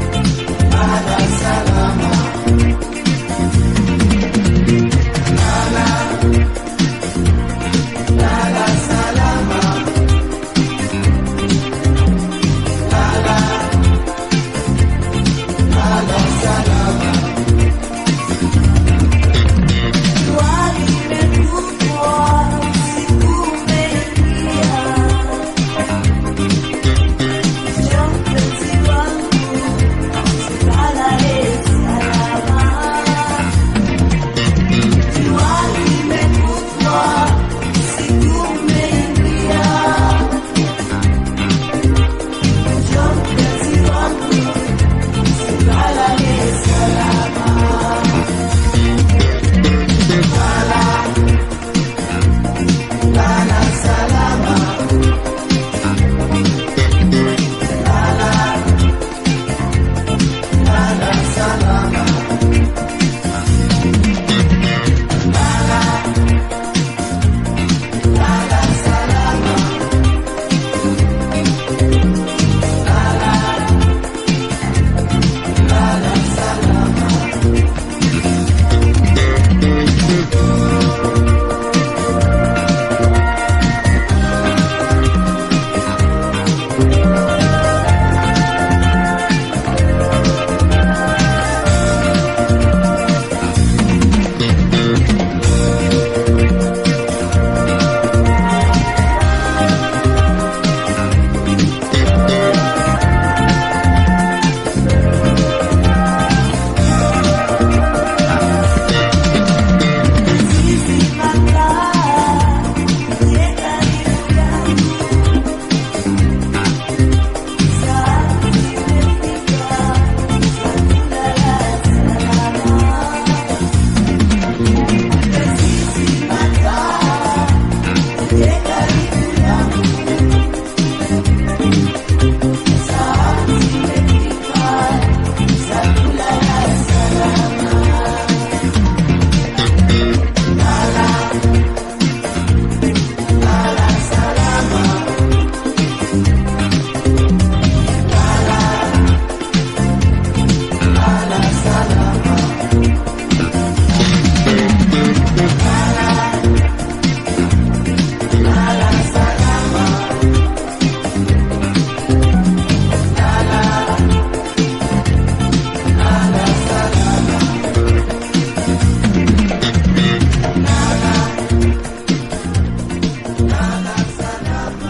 Salama.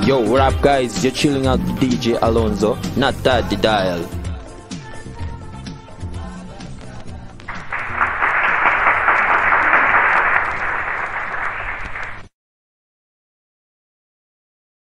Yo, what up, guys? You're chilling out with DJ Alonso, not that the dial.